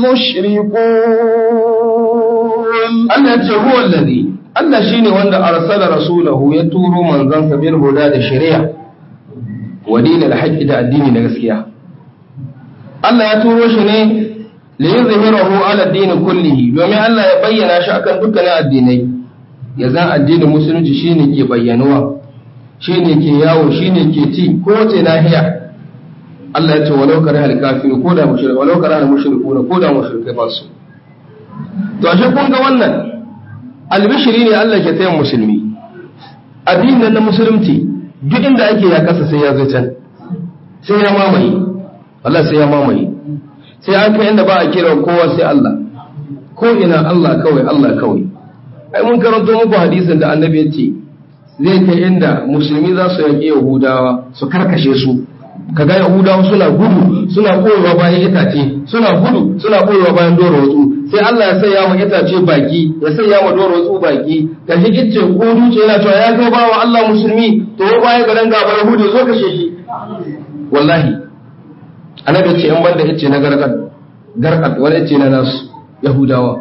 المشركون Allah ya ce huwa allazi Allah shine wanda arsala rasulahu ya turo manzansa bil huda da shari'a wa dinil haqqi da addini na gaskiya Allah ya turo shi ne li yuzhirahu ala ad-din kullihi domin Allah ya bayyana shi akan dukkanin addinai ya zan addinin musulunci shine ke bayyanuwa shine ke yawo shine ke ci ko wace nahiya Allah ya ce walau kare hal kafiru ko da mushrik walau kare hal mushrikuna ko da mushrikai ba su to ashe kun ga wannan albishiri ne Allah ke tayin musulmi addinin na musulunci duk inda ake ya kasa sai ya zo can sai ya mamaye Allah sai ya mamaye sai an kai inda ba a kira kowa sai Allah ko ina Allah kawai Allah kawai ai mun karanto muku hadisin da annabi ya ce zai kai inda musulmi za su yaƙi yahudawa su karkashe su kaga yahudawa suna gudu suna koyewa bayan itace suna gudu suna koyewa bayan doro watsu sai Allah ya sanya wa itace baki ya sanya wa doro watsu baki ka shi kicce ko duce yana cewa ya kai bawa Allah musulmi to baya ga dan gaba yahudi zo kashe shi wallahi annabi ce in banda yace na garkat garkat wani yace na nasu yahudawa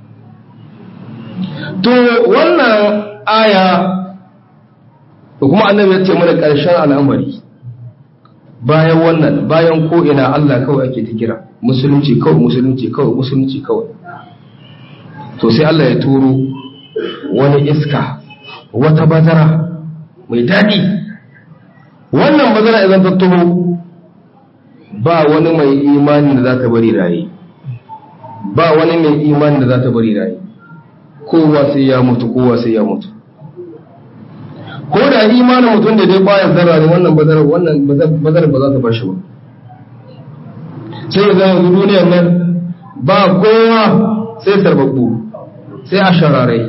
to wannan aya da kuma annabi ya ce mana ƙarshen al'amari bayan wannan bayan ko ina Allah kawai ake ta kira musulunci kawai musulunci kawai musulunci kawai to sai Allah ya turo wani iska wata bazara mai daɗi wannan bazara idan ta taho ba wani mai imani da za ta bari raye ba wani mai imani da za ta bari raye kowa sai ya mutu kowa sai ya mutu ko da imanin mutum da dai bayan zarra ne wannan bazarar wannan bazarar ba za ta bar shi ba sai ya zama duniyar nan ba kowa sai sarbabbu sai a shararai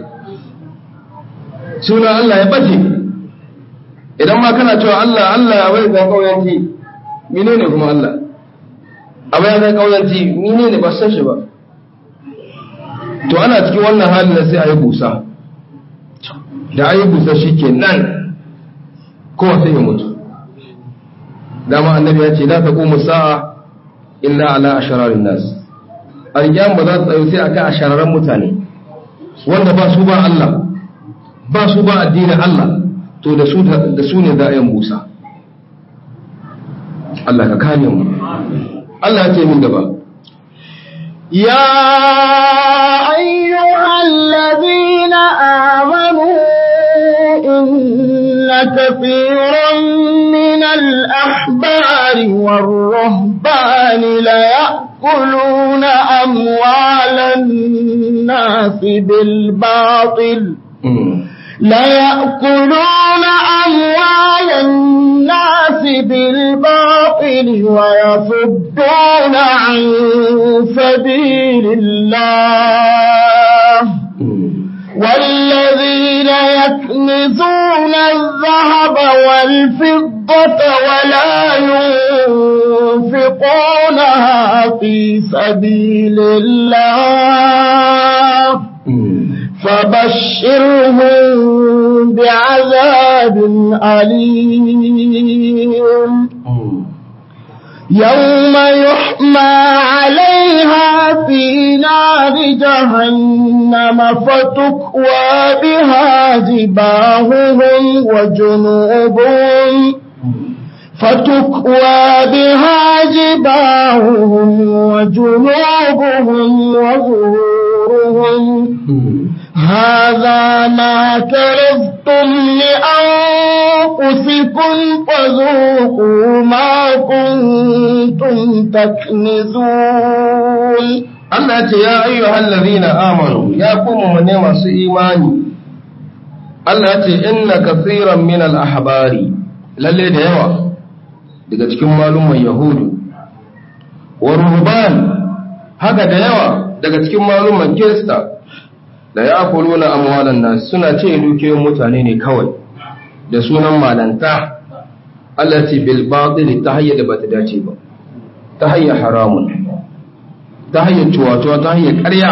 suna Allah ya bace idan ma kana cewa Allah Allah ya bai zan kauyanci mine ne kuma Allah abu ya zan kauyanci mine ne ba san shi ba to ana cikin wannan halin da sai a yi busa da a yi busa shi ke nan kowa sai ya mutu dama annabi ya ce la taqumu sa'a illa ala ashararin nas alƙiyam ba za ta tsayo sai akan ashararan mutane wanda ba su ba Allah ba su ba addinin Allah to da su da su ne za a yi busa Allah ka kame mu Allah ya ce min gaba يا أيها الذين آمنوا إن كثيرا من الأحبار والرهبان ليأكلون أموال الناس بالباطل ليأكلون أموال الناس بالباطل ويصدون عن سبيل الله والذين يكنزون الذهب والفضة ولا ينفقونها في سبيل الله فبشرهم بعذاب أليم يوم يحمى عليها في نار جهنم فتكوى بها جباههم وجنوبهم فتكوى بها جباههم وجنوبهم وظهورهم هذا ما كرفتم لأنفسكم فذوقوا ما كنتم تكنزون Allah ce ya ayyuhal ladhina amanu ya kuma ne masu imani Allah ce inna kaseeran min al ahbari lalle da yawa daga cikin malumman yahudu wa ruhban haka da yawa daga cikin malumman kirista da ya kuluna amwalan nas suna ce dukiyoyin mutane ne kawai da sunan malanta Allah ce bil batil ta hayya da bata dace ba ta hayya haramun ta hanyar cuwatuwa ta hanyar ƙarya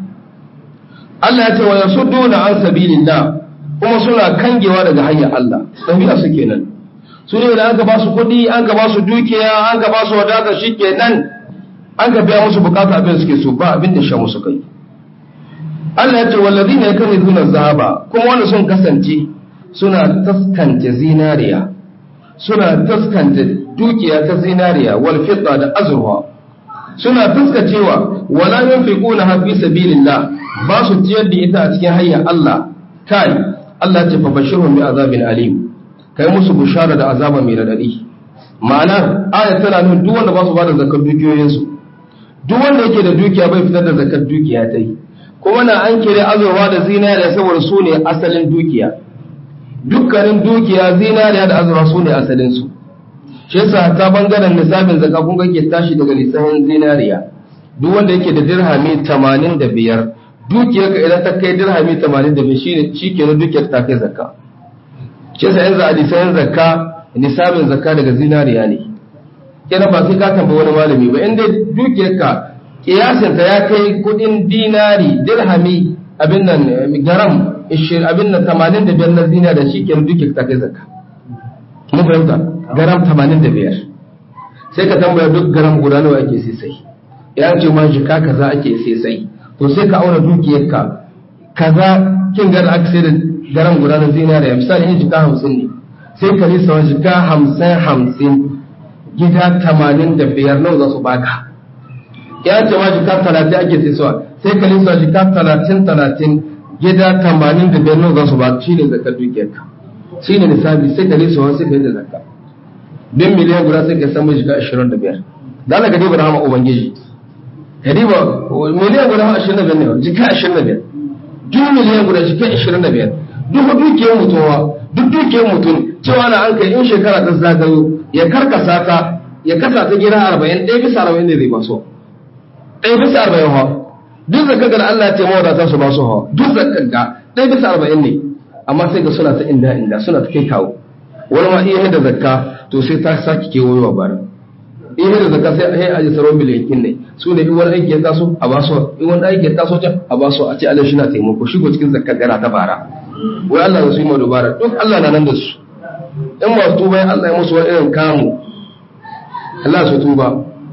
Allah ya ce wa yasudduna an sabilillah kuma suna kangewa daga hanyar Allah dabi'a su kenan su ne da aka ba su kuɗi an ka ba su dukiya an ka ba su wadata shikenan an ka biya musu bukata abin suke so ba abin da sha musu kai Allah ya ce wallazina yakunizuna zahaba kuma wanda sun kasance suna taskance zinariya suna taskance dukiya ta zinariya wal fidda da azurwa suna fuskacewa wala yunfiquna fi sabilillah ba su ciyar da ita a cikin hanyar Allah kai Allah ce fa bashirhum bi azabin alim kai musu bushara da azaba mai radadi ma'ana ayat tana nuna duk wanda ba su bada zakar dukiyoyin su duk wanda yake da dukiya bai fitar da zakar dukiya ta yi kuma na an kire azurwa da zinariya saboda su ne asalin dukiya dukkanin dukiya zinariya da azurwa su ne asalin su shi yasa ta bangaren lissafin zaka kun ga ke tashi daga lissafin zinariya duk wanda yake da dirhami 85 dukiyar ka idan ta kai dirhami 85 shine shikenan dukiyar ta kai zakka shi yasa yanzu a lissafin zakka lissafin zakka daga zinariya ne kenan ba sai ka tambayi wani malami ba inda dukiyar ka kiyasin ta ya kai kudin dinari dirhami abin nan garam abin nan 85 na zinariya shikenan dukiyar ta kai zakka mun fahimta garam 85 sai ka tambaya duk garam guda nawa ake sai sai ya ce ma jika kaza ake sai sai to sai ka auna dukiyarka kaza kin ga da aka sai da garam guda na zinariya misali in jika 50 ne sai ka lissa wa jika 50 50 gida 85 nawa za su baka ya ce ma jika 30 ake sai suwa sai ka lissa jika 30 30 gida 85 nawa za su baka shine zakar dukiyarka shine nisabi sai ka lissa wa sai ka yi da zakka bin miliyan guda sai ka samu shiga 25 da Allah ka diba rahama ubangiji ka diba miliyan guda 25 ne jika 25 duk miliyan guda jika 25 duk dukiyar mutuwa duk dukiyar mutum cewa na an kai in shekara ta zagayo ya karkasa ta ya kasa ta gida 40 ɗaya bisa 40 ne zai ba so ɗaya bisa 40 ha duk zakka ga Allah ya ce mawadata su ba su ha duk zakka ga ɗaya bisa 40 ne amma sai ga suna ta inda inda suna ta kai kawo wani ma iya da zakka to sai ta sake kewayowa bara in da zakka sai a yi aji saron miliyan ne su ne in wani aiki ya taso a ba su in wani aiki ya taso can a ba su a ce Allah shi na taimako shigo cikin zakka gara ta bara wai Allah ya su yi ma dubara duk Allah na nan da su in masu tuba ya Allah ya musu wani irin kamu Allah su tuba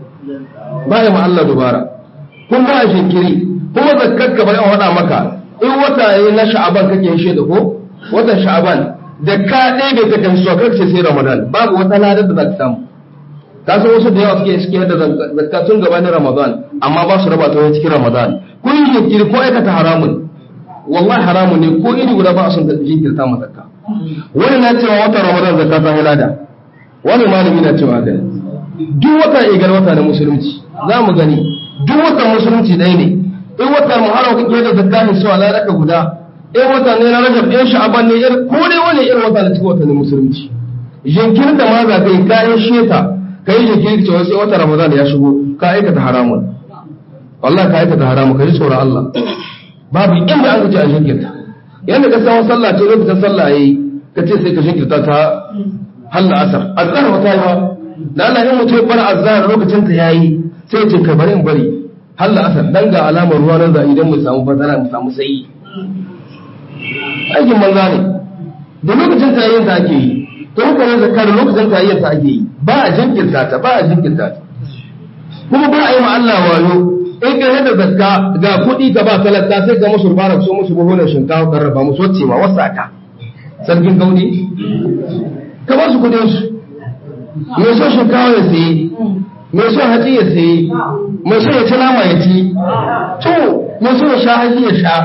ba ya ma Allah dubara kun ba a shinkiri kuma zakkar ka bari a wada maka in wata yi na sha'aban kake shi da ko watan sha'aban da ka ɗebe ta kan suwa kar sai Ramadan babu wata ladar da za ka samu ka san wasu da yawa suke suke da zakka tun gabanin Ramadan amma ba su raba ta wani cikin Ramadan kun yi jinkiri ko aikata haramun wallahi haramun ne ko iri guda ba a son jinkirta ma zakka wani na cewa watan Ramadan zakka ta halada wani malami na cewa haka duk wata igar wata na musulunci za mu gani duk watan musulunci ɗaya ne in watan muharram kake da zakka ne suwa ladaka guda in wata ne na rajab in sha'aban ne irin ko dai wani irin wata na cikin watannin musulunci jinkirin da ma za ka yi kayan sheta ka yi jinkirin cewa sai wata ramadan ya shigo ka aikata haramun wallahi ka aikata haramun ka ji tsoron Allah babu inda an kace a jinkirta yanda ka san sallah ce lokacin sallah yayi ka ce sai ka jinkirta ta halla asar azhar wata yi ba da Allah in mutum ya bar azhar lokacin ta yayi sai ya ce ka bari in bari halla asar dan ga alamar ruwa nan za idan mu samu fatara mu samu sayi aikin banza ne da lokacin ta yayin ta ake yi to haka ne zakka da lokacin ta yayin ta ake yi ba a jinkirta ta ba a jinkirta ta kuma ba a yi ma Allah wayo in ka yadda zakka ga kuɗi ka ba talaka sai ka musu rubara so musu buhunan shinkafa kan raba musu wacce ma wasa ka sarkin gaudi ka ba su kuɗin su mai so shinkafa ya sayi mai so hatsi ya sayi mai so ya ci nama ya ci to mai so ya sha hatsi ya sha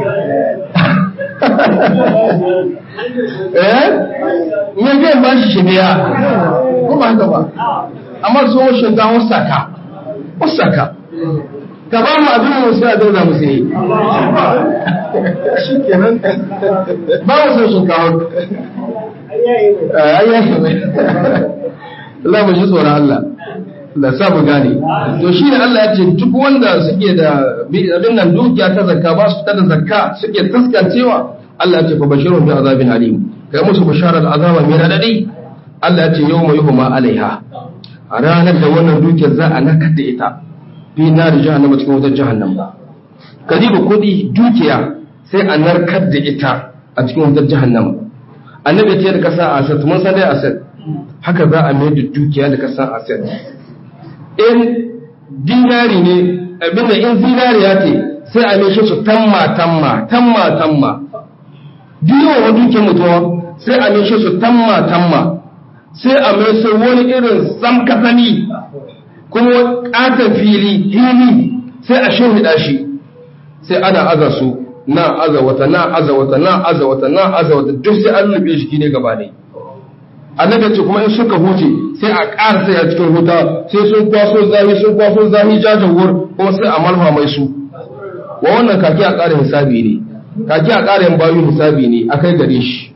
eh me zai ba shi shi biya ko ba haka ba amma so shinkafa wasa ka wasa ka ka ba mu abin mu sai a zauna mu sai shi kenan ba mu san shinkawa ayyashi mai Allah mu ji tsoron Allah da sa mu gane to shi ne Allah ya ce duk wanda suke da abin nan dukiya ta zakka ba su da zakka suke taskancewa Allah ya ce fa bashirun bi azabin alim kai musu bisharar azaba mai radadi Allah ya ce yawma yuhma alaiha a ranar da wannan dukiyar za a nakar da ita fi nari jahannama cikin wutar jahannama kadiba kudi dukiya sai a narkar da ita a cikin wutar jahannama annabi ce da kasa asad mun san dai asad haka za a mai da dukiya da kasa asad in dinari ne abinda in zinariya ce sai a mai shi su tamma tamma tamma tamma biyo wa dukiyar mutuwa sai a mai shi su tamma tamma sai a mai sai wani irin samkasani kuma ƙaton fili hili sai a shimfiɗa shi sai ana aza su na aza wata na aza wata na aza wata na aza wata duk sai an rufe shi ne gaba ne annabi ce kuma in suka huce sai a ƙara sai a cikin huta sai sun kwaso zahi sun kwaso zahi jajawar kuma sai a malfa mai su wa wannan kaki a ƙara hisabi ne kaki a ƙara yin bayu hisabi ne a kai gare shi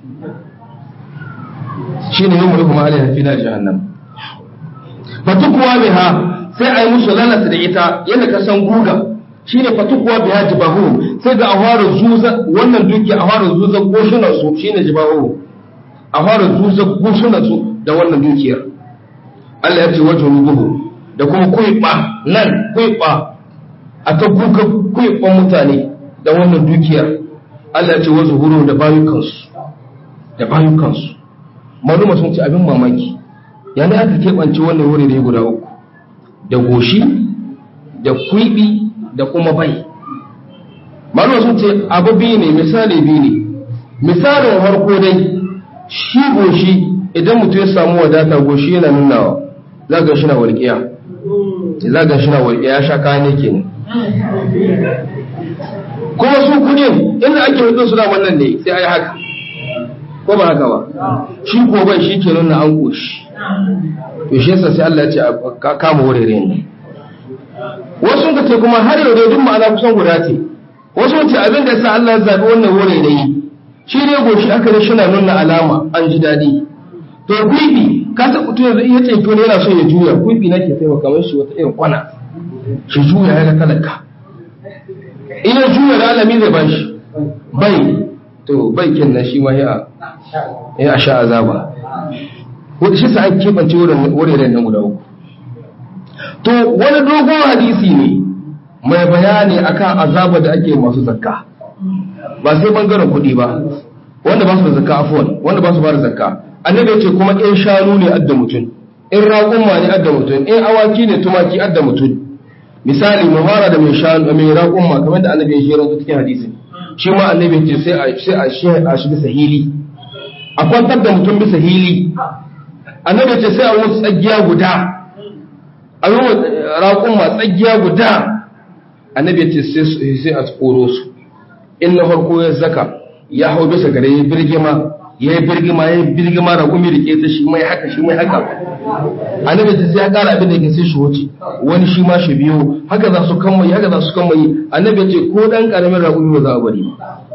shine yau mu kuma alaiha fi na jahannam fatukuwa biha sai a yi musu lalata da ita yadda ka san guga shine fatukuwa biha jibahu sai ga ahwara zuza wannan duki ahwara zuza goshunan su shine jibahu ahwara zuza goshunan su da wannan dukiyar Allah ya ce wajen rubuhu da kuma kuiba nan kuiba a ta guga kuiban mutane da wannan dukiyar Allah ya ce wajen huru da bayukansu da bayukansu maluma sun ce abin mamaki yana aka keɓance wannan wuri da ya guda uku da goshi da kwiɓi da kuma bai malama sun ce abu biyu ne misali biyu ne misalin harko dai shi goshi idan mutum ya samu wadata goshi yana nunawa za ga shi na walƙiya za ga shi na walƙiya ya sha kayan ne kenan kuma su kudin inda ake hudun su da wannan ne sai a yi haka ko ba haka ba shi ko bai shi ke nuna an goshi to shi yasa sai Allah ya ce a kama wurare ne wasu ka ce kuma har yau dai duk ma'ana kusan guda ce wasu ce abin da yasa Allah ya zabi wannan wurare ne shi ne goshi aka ne shina nuna alama an ji dadi to kuibi ka san mutum yanzu iya ce to ne yana so ya juya kuibi nake sai kamar shi wata irin kwana shi juya ya ga talaka ina juya da alami zai bashi bai to bai kenan shi ma ya ya sha azaba wanda shi sa an keɓance wuraren nan guda uku to wani dogon hadisi ne mai bayani akan azaba da ake masu zakka ba sai bangaren kuɗi ba wanda ba su da zakka afuwan wanda ba su ba da zakka annabi yace kuma in shanu ne adda mutum in raƙumma ne adda mutum in awaki ne tumaki adda mutum misali mu fara da mai shanu mai raƙumma kamar da annabi ya jera cikin hadisi shi ma annabi yace sai a sai a shi a shi bisa hili a kwantar da mutum bisa hili annabi yace sai a wuce tsagiya guda a yi raƙumma tsagiya guda annabi yace sai sai a tsoro su in na farko ya zaka ya hau bisa gare ya birgima ya yi birgima ya yi birgima da gumi da ke ta shi mai haka shi mai haka annabi ta sai ya kara abin da ke sai shi wuce wani shi ma shi biyo haka za su kan mai haka za su kan mai annabi ce ko dan karamin raƙumi ba za a bari ba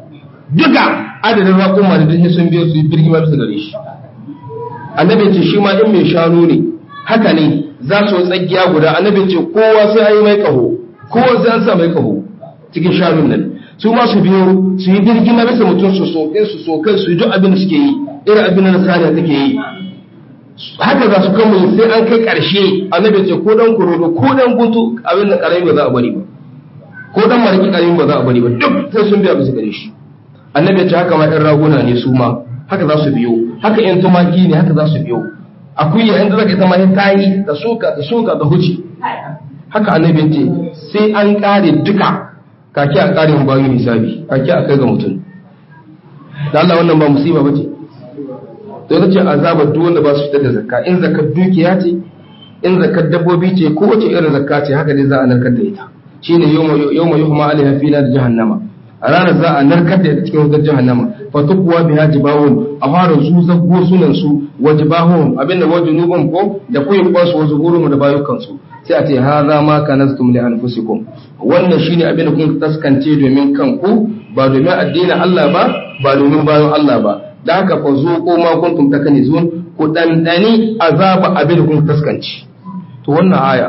duka adadin raƙuma da duk sun biyo su yi birgima bisa gare shi annabi ce shi ma in mai shanu ne haka ne za su tsakiya guda annabi ce kowa sai an yi mai kaho kowa sai an sa mai kaho cikin shanun nan su ma su biyo su yi birgima bisa mutum su so in su so kai su yi duk abin da suke yi irin abin da saniya take yi haka za su kama sai an kai ƙarshe annabi ce ko dan kurodo ko dan guntu abin da ƙarami ba za a bari ba ko dan mariki ƙarami ba za a bari ba duk sai sun biya bisa gare shi annabi ce haka ma ɗan raguna ne su ma haka za su biyo haka ƴan tumaki ne haka za su biyo akuya inda zaka ita ma ta yi da soka da soka da huci haka annabi ce sai an ƙare duka kake a ƙare mu bayu hisabi kake a kai ga mutum da Allah wannan ba musiba bace to ita ce azabar duk wanda ba su fitar da zakka in zakkar dukiya ce in zakkar dabbobi ce ko wace irin zakka ce haka dai za a narkar da ita shine yawma yuhma alaiha fi nar jahannama a ranar za a narkar da ita cikin wutar jahannama fa tuqwa biha jibahum a fara su zabgo sunan su wa jibahum abinda wa junubum ko da kuyin kwasu wa zuhurum da bayukan su sai a ce hadha ma kanastum li anfusikum wannan shine abinda kun taskance domin kanku ba domin addinin Allah ba ba domin bayan Allah ba da haka fa zuqu ma kuntum takanizun ku dandani azaba abin kun taskanci to wannan aya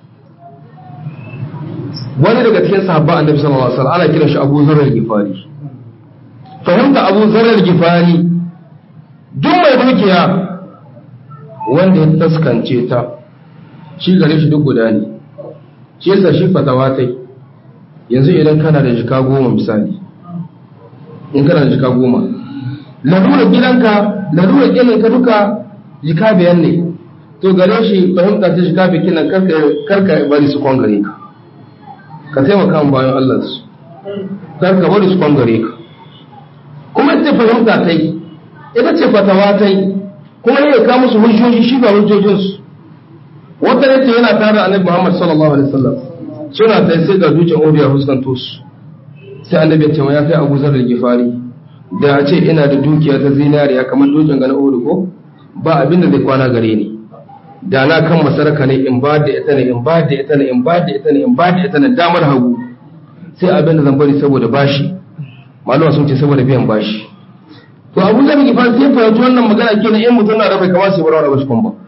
wani daga cikin sahabban annabi sallallahu alaihi wasallam ana kiran shi Abu Zar al-Ghifari fahimta Abu Zar al-Ghifari duk mai dukiya wanda ya taskance ta shi gare shi duk guda ne shi yasa shi fatawa tai yanzu idan kana da jika goma misali in kana da jika goma larura gidanka larura gidanka duka jika biyan ne to gare shi fahimta ta jika bikin nan karka bari su kwangare ka ka taimaka mu bayan Allah su karka bari su kwangare ka kuma ita fahimta ta yi ita ce fatawa ta yi kuma ya ka musu hujjoji shi ba hujjojinsu wata yace yana tare annabi Muhammad sallallahu alaihi wasallam suna ta sai ga dutsen Odiya fuskanto su sai annabi ya ce ya kai Abu Zar al-Ghifari da a ce ina da dukiya ta zinariya kamar dutsen gana Uhud ko ba abin da zai kwana gare ni da na kan masaraka ne in ba da ita ne in ba da ita ne in ba da ita ne in ba da ita ne damar hagu sai abin da zan bari saboda bashi malama sun ce saboda biyan bashi to Abu Zar al-Ghifari sai fahimci wannan magana kenan in mutum na da bai kamata sai bara da bashi kun ba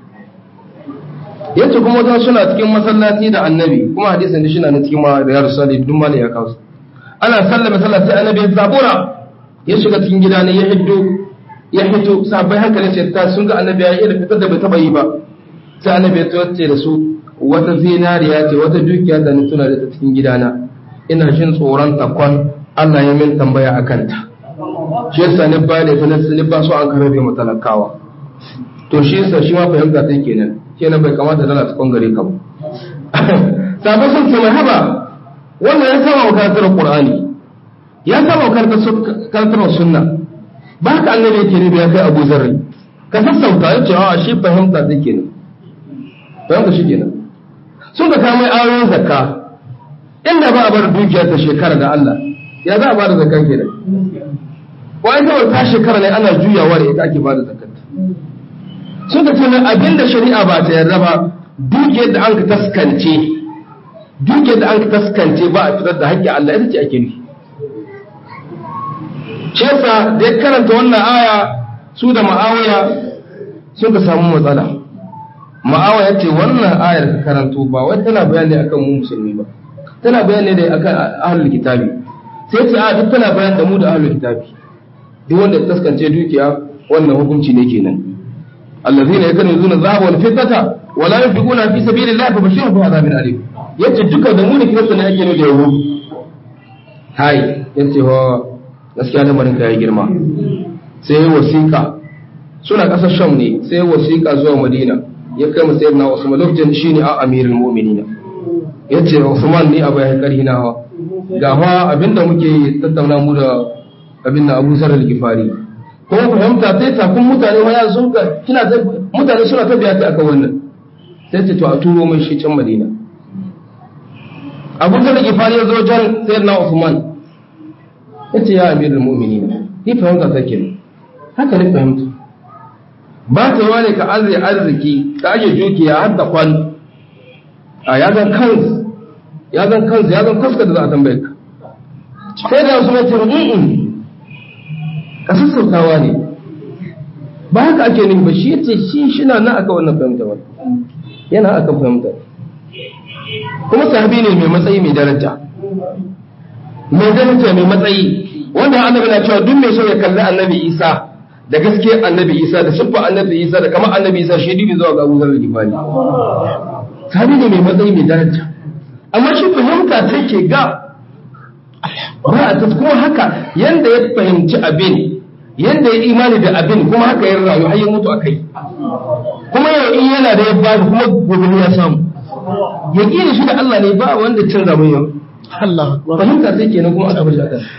yace kuma wata suna cikin masallaci da annabi kuma hadisin da shi na cikin ma da ya rasu da duk mali ya kawo ana sallama sallah sai annabi ya zabura ya shiga cikin gida ne ya hiddo ya hito sabai hankalin sai ta sun ga annabi ya yi fitar da bai taba yi ba sai annabi ya tawace da su wata zinariya ce wata dukiya da ni tuna da ta cikin gidana ina jin tsoron takwan Allah ya min tambaya akan ta shi yasa ni ba da ta ni ba so an karabe matalakawa to shi yasa shi ma fahimta ta kenan kenan bai kamata dala ta kwangare ka ba sabai sun ce mai haba wannan ya saba wa karantar qur'ani ya saba wa karantar sunna ba ka annabi yake ne ya kai abu zarri ka sassauta ya ce a shi fahimta ta kenan fahimta shi kenan sun ka kama ayoyin zakka inda ba a bar dukiyar ta shekara da Allah ya za a ba da zakka kenan wa'in kawai ta shekara ne ana juyawa da ita ake ba da zakkar suka ce mai abinda shari'a ba ta yarda ba dukiyar da an ka taskance dukiyar da an ka taskance ba a fitar da haƙƙin Allah ita ce ake nufi shi yasa da ya karanta wannan aya su da ma'awiya sun ka samu matsala ma'awiya ce wannan ayar ka karanto ba wai tana bayani akan mu musulmi ba tana bayani da akan ahlul kitabi sai ce a duk tana bayani da mu da ahlul kitabi duk wanda ya taskance dukiya wannan hukunci ne kenan الذين يكنزون الذهب والفضة ولا ينفقونها في سبيل الله فبشرهم بعذاب أليم yace duka da mu da kirista ne ake da yawo hai yace ho gaskiya lamarin ka ya girma sai wasiƙa suna ƙasar sham ne sai wasiƙa zuwa madina ya kai mu sayyidina usman lokacin shine a amirul mu'minina yace usman ne abu ya karhi na hawa ga fa abinda muke tattauna mu da abinda abu zar al-gifari kuma fahimta sai takun mutane ma ya sun ka kina ta mutane suna ta biya ta akan wannan sai ce to a turo mai shi can Madina Abu Dawud Gifari ya zo jan Sayyidina Uthman yace ya Amirul Mu'minin ni fahimta ta kenan haka ne fahimta ba ta yawa ne ka arziki arziki ka aje dukiya har da kwan a ya zan kansu ya zan kansu ya zan kaska da za a tambaye ka sai da su mai ce a sassautawa ne ba haka ake nufi ba shi ce shi shina na aka wannan fahimta ba yana aka fahimta kuma sahabi ne mai matsayi mai daraja mai daraja mai matsayi wanda annabi na cewa duk mai so ya kalli annabi isa da gaske annabi isa da siffa annabi isa da kamar annabi isa shi dubi zuwa ga abu zarar gifani sahabi ne mai matsayi mai daraja amma shi fahimta take ga ba a kuma haka yanda ya fahimci abin yanda ya imani da abin kuma haka ya rayu har ya mutu akai kuma yau in yana da ya ba kuma gobe ya samu ya kira shi da Allah ne ba wanda cin zamun yau Allah fahimta sai kenan kuma aka bashi akan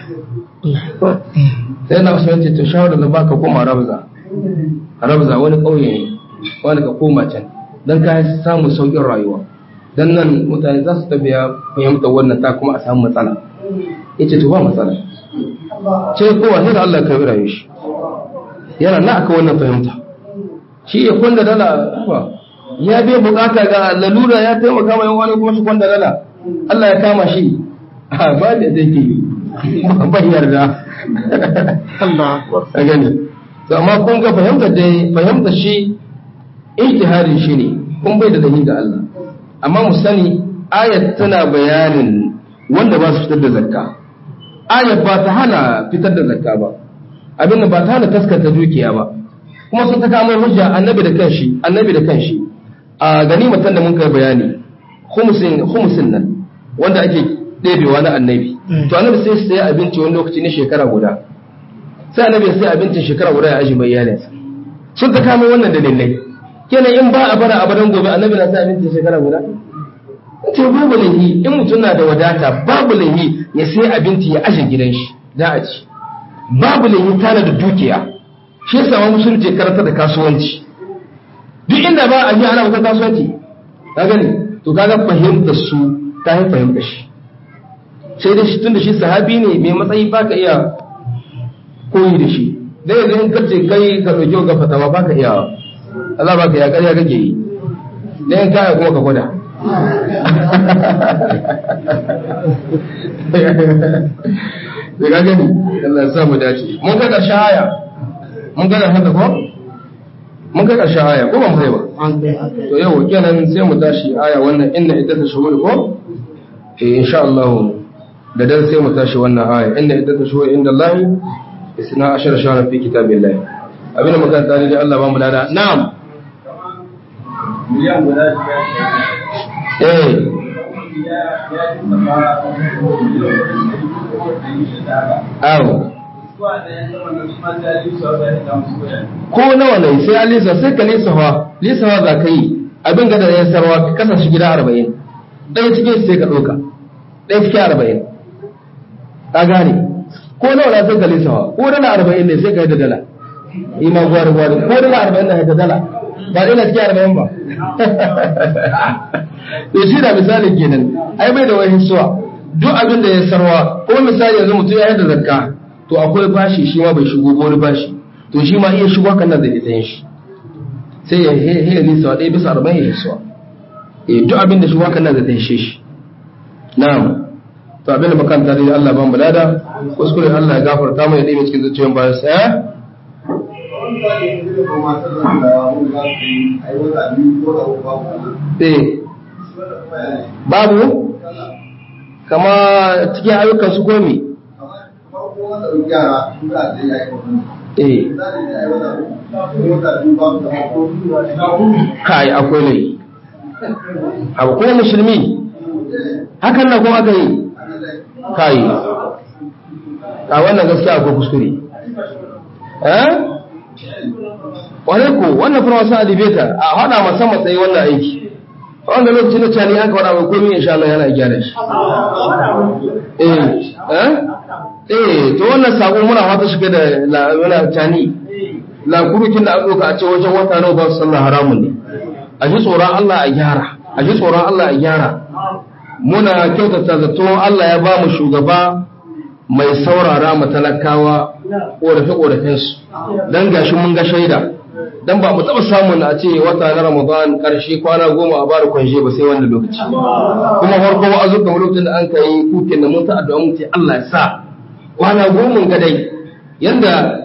sai na usman ce to shawara da baka koma rabza rabza wani kauye ne wani ka koma can dan ka samu saukin rayuwa dan nan mutane za su tafiya fahimta wannan ta kuma a samu matsala yace to ba matsala ce kowa sai da Allah ka yi rayuwar shi yana na aka wannan fahimta shi ya kwanda dala ba ya bai bukata ga lalura ya taimaka mai wani kuma shi kwanda dala Allah ya kama shi a ba da take ba yarda Allah a gani to amma kun ga fahimtar dai fahimtar shi ijtihadin shi ne kun bai da dalili ga Allah amma mu sani ayat tana bayanin wanda ba su fitar da zakka ayat ba ta hana fitar da zakka ba abinda ba ta hana taskata dukiya ba kuma sun ta kamo hujja annabi da kanshi annabi da kanshi a ganimatan da mun kai bayani khumsin khumsin nan wanda ake ɗebewa na annabi to annabi sai sai abinci wani lokaci na shekara guda sai annabi sai abincin shekara guda ya aji mai iyalinsa sun ta kamo wannan dalilai kenan in ba a bara abadan gobe annabi na sai abincin shekara guda ce babu lahi in mutum na da wadata babu lahi ya sai abinci ya aje gidan shi za a ci babu lahi tana da dukiya shi yasa wani musulunci karanta da kasuwanci duk inda ba a ji ana wata kasuwanci ka gani to kaga fahimtar su ta yi fahimtar shi sai da shi tun da shi sahabi ne mai matsayi ba ka iya koyi da shi dai yanzu in kace kai ka ɗauki ga fatawa ba ka iya Allah ba ka ya ƙarya kake yi dai in kaya kuma ka gwada da ga gani Allah ya sa mu dace mun ga ƙarshen aya mun ga haka ko mun ga ƙarshen aya ko ban sai ba to yau kenan sai mu tashi aya wannan inna iddatu shuhur ko eh insha Allah da dan sai mu tashi wannan aya inna iddatu shuhur inda Allah isna ashara shahran fi kitabillah abin da muka tare da Allah ba mu lada na'am miliyan guda eh awo ko nawa ne sai an lisa sai ka lisafa lisafa za ka yi abin gada ya sarwa ka kasa shi gida arba'in ɗaya cikin sai ka ɗauka ɗaya cikin arba'in ka gane ko nawa na sai ka lisafa ko dala arba'in ne sai ka yi da dala ima gwari gwari ko dala arba'in na da dala ba ɗaya na cikin arba'in ba to shi da misali kenan ai bai da wani suwa duk abin da ya sarwa ko misali yanzu mutum ya yi da zakka to akwai bashi shi ma bai shigo ba wani bashi to shi ma iya shigo kan nan zai ita yin shi sai ya he ya nisa ɗaya bisa arba'in ya hisuwa eh duk abin da shigo kan nan zai ta hishe shi na'am to abin da makanta dai Allah ban bulada kuskure Allah ya gafarta mu ya ɗaya cikin zuciyoyin bayan sa eh eh babu kama cikin ayyukan su komi eh kai akwai ne abu kuma musulmi hakan na kuma aka yi kai a wannan gaskiya akwai kuskure eh wane ko wannan fara wasu alibeta a hada musamman sai wannan aiki a wanda lokacin da cani aka wada mai komi insha Allah yana gyara shi eh eh eh to wannan sako muna fata shiga da la cani la kurukin da aka doka a ce wajen wata nawa ba su sallah haramun ne a ji tsoron Allah a gyara a ji tsoron Allah a gyara muna kyautata zato Allah ya ba mu shugaba mai saurara mu talakawa ƙorafe-ƙorafensu don gashi mun ga shaida don ba mu taɓa samun a ce wata na ramadan ƙarshe kwana goma a bada kwanje ba sai wanda lokaci kuma farko wa azuka lokacin da an ka yi kukin da mun ta addu'a mun ce Allah ya sa kwana goma ga dai yanda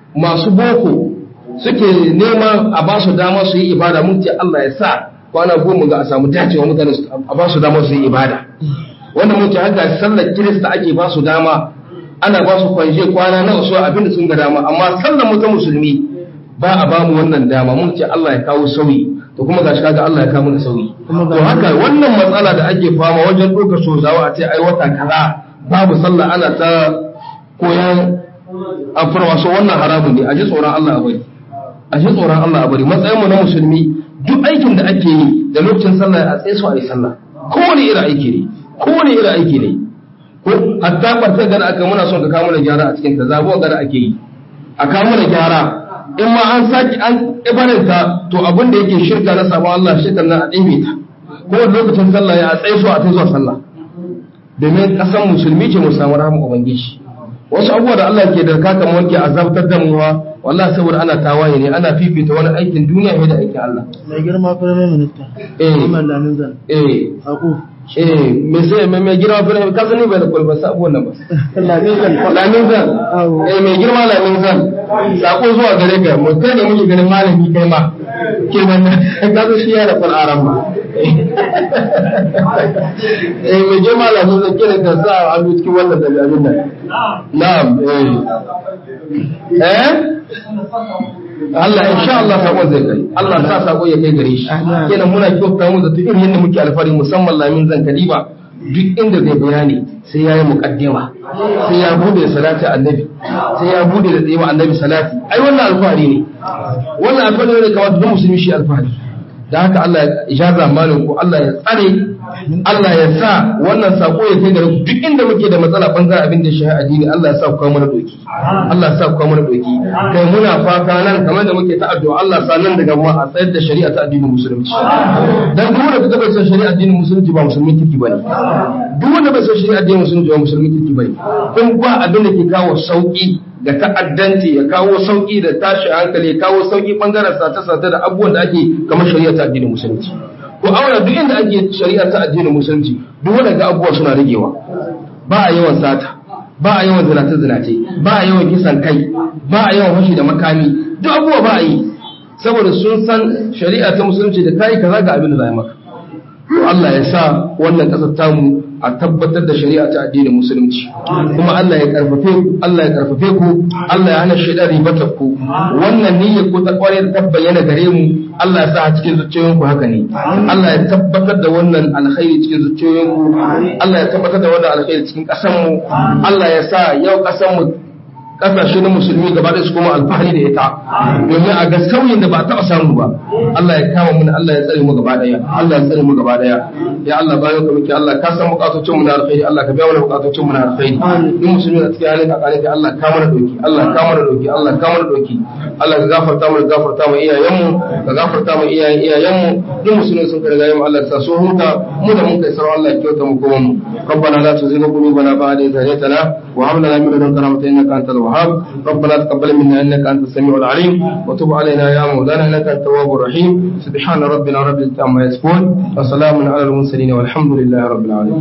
masu boko suke neman a ba su dama su yi ibada mun ce Allah ya sa kwana goma ga a samu dacewa mutane a ba su dama su yi ibada wanda mun ce haka sallar kirista ake ba su dama ana ba su kwanje kwana na wasu abin da sun ga dama amma sallar mu ta musulmi ba a ba mu wannan dama mun ce Allah ya kawo sauyi to kuma gashi kaga Allah ya kawo mana sauyi to haka wannan matsala da ake fama wajen ɗaukar sozawa a ce ai wata kaza babu sallah ana ta koyan amfarwa so wannan haramun ne a ji tsoron Allah a bari a ji tsoron Allah a bari matsayin mu na musulmi duk aikin da ake yi da lokacin sallah a tsaye su a yi sallah kowane irin aiki ne kowane irin aiki ne ko hatta kwartar gada aka muna son ka kawo mana gyara a cikin ta zabuwa gada ake yi a kawo mana gyara in ma an saki an ibaranta to abin da yake shirka na sabon Allah shirka na a ɗime ta ko lokacin sallah ya tsaye su a ta zuwa sallah domin ƙasan musulmi ce mu samu rahama ubangiji wasu abubuwa da Allah ke da kaka wanke azabtar da muwa wallahi saboda ana tawaye ne ana fifita wani aikin duniya ne da aikin Allah mai girma firamin minista Eh. Muhammad Lamin Zan eh Aku eh me sai me me girma fa ka sani bai da kulba sabu wannan ba Lamin Zan lamin zan Awo. eh mai girma lamin zan sako zuwa gare ka mu kai ne muke ganin malami kai ma ke wannan ka zo shi ya da fal aram ba eh mai girma lamin zan kira ka sa hannu cikin wannan da abin nan na'am eh eh Allah insha Allah sakon zai kai Allah sa sako ya kai gare shi kenan muna kyauta mu da irin yadda muke alfari musamman lamin zan kadiba duk inda zai bayani sai ya yi muƙaddima sai ya bude salati annabi sai ya bude da tsayewa annabi salati ai wannan alfahari ne wannan alfahari ne kamar duk musulmi shi alfahari da haka Allah ya ijaza malin ku Allah ya tsare Allah ya sa wannan sako ya kai gare ku duk inda muke da matsala bangaren abin da shi addini Allah ya sa ku kawo mana doki Allah ya sa ku kawo mana doki kai muna fata nan kamar da muke ta addu'a Allah sa nan daga mu a tsayar da shari'a ta addinin musulunci dan duk wanda kaga bai san shari'a addinin musulunci ba musulmin kirki bane duk wanda bai san shari'a addinin musulunci ba musulmin kirki bane kun ba abin da ke kawo sauki da ta'addanci ya kawo sauki da tashi hankali ya kawo sauki bangaren sata-sata da abubuwan da ake kamar shari'a ta addinin musulunci ko aure duk inda ake shari'a ta addinin musulunci duk wanda ga abubuwa suna ragewa ba a yawan sata ba a yawan zinace-zinace ba a yawan kisan kai ba a yawan fashi da makami duk abubuwa ba a yi saboda sun san shari'a ta musulunci da kai kaza ga abin da za a yi maka to Allah ya sa wannan ƙasar tamu a tabbatar da shari'a ta addinin musulunci kuma Allah ya karfafe ku Allah ya karfafe ku Allah ya hana shaidan ribatar ku wannan niyyar ku ta kware ta bayyana gare mu Allah ya sa a cikin zuciyoyin ku haka ne Allah ya tabbatar da wannan alkhairi cikin zuciyoyin ku Allah ya tabbatar da wannan alkhairi cikin ƙasar mu Allah ya sa yau ƙasar mu kasashe na musulmi gaba da su kuma alfahari da ita domin a ga sauyin da ba a taɓa samu ba Allah ya kama mu Allah ya tsare mu gaba daya Allah ya tsare mu gaba daya ya Allah bayan ka muke Allah ka san bukatocin mu na alkhairi Allah ka biya mana bukatocin mu na alkhairi in musulmi na cikin halin kakare ka Allah ka mana doki Allah ka mana doki Allah ka mana doki Allah ka gafarta mu gafarta mu iyayen mu ka gafarta mu iyayen iyayen mu duk musulmi sun karga mu Allah ta so huta mu da mun kai sarwa Allah ya kyauta mu kuma mu ربنا لا تزغ قلوبنا بعد إذ هديتنا وهب لنا من لدنك رحمة إنك أنت الوهاب ربنا تقبل منا إنك أنت السميع العليم وتب علينا يا مولانا إنك أنت التواب الرحيم سبحان ربنا رب العزة عما يصفون وسلام على المرسلين والحمد لله رب العالمين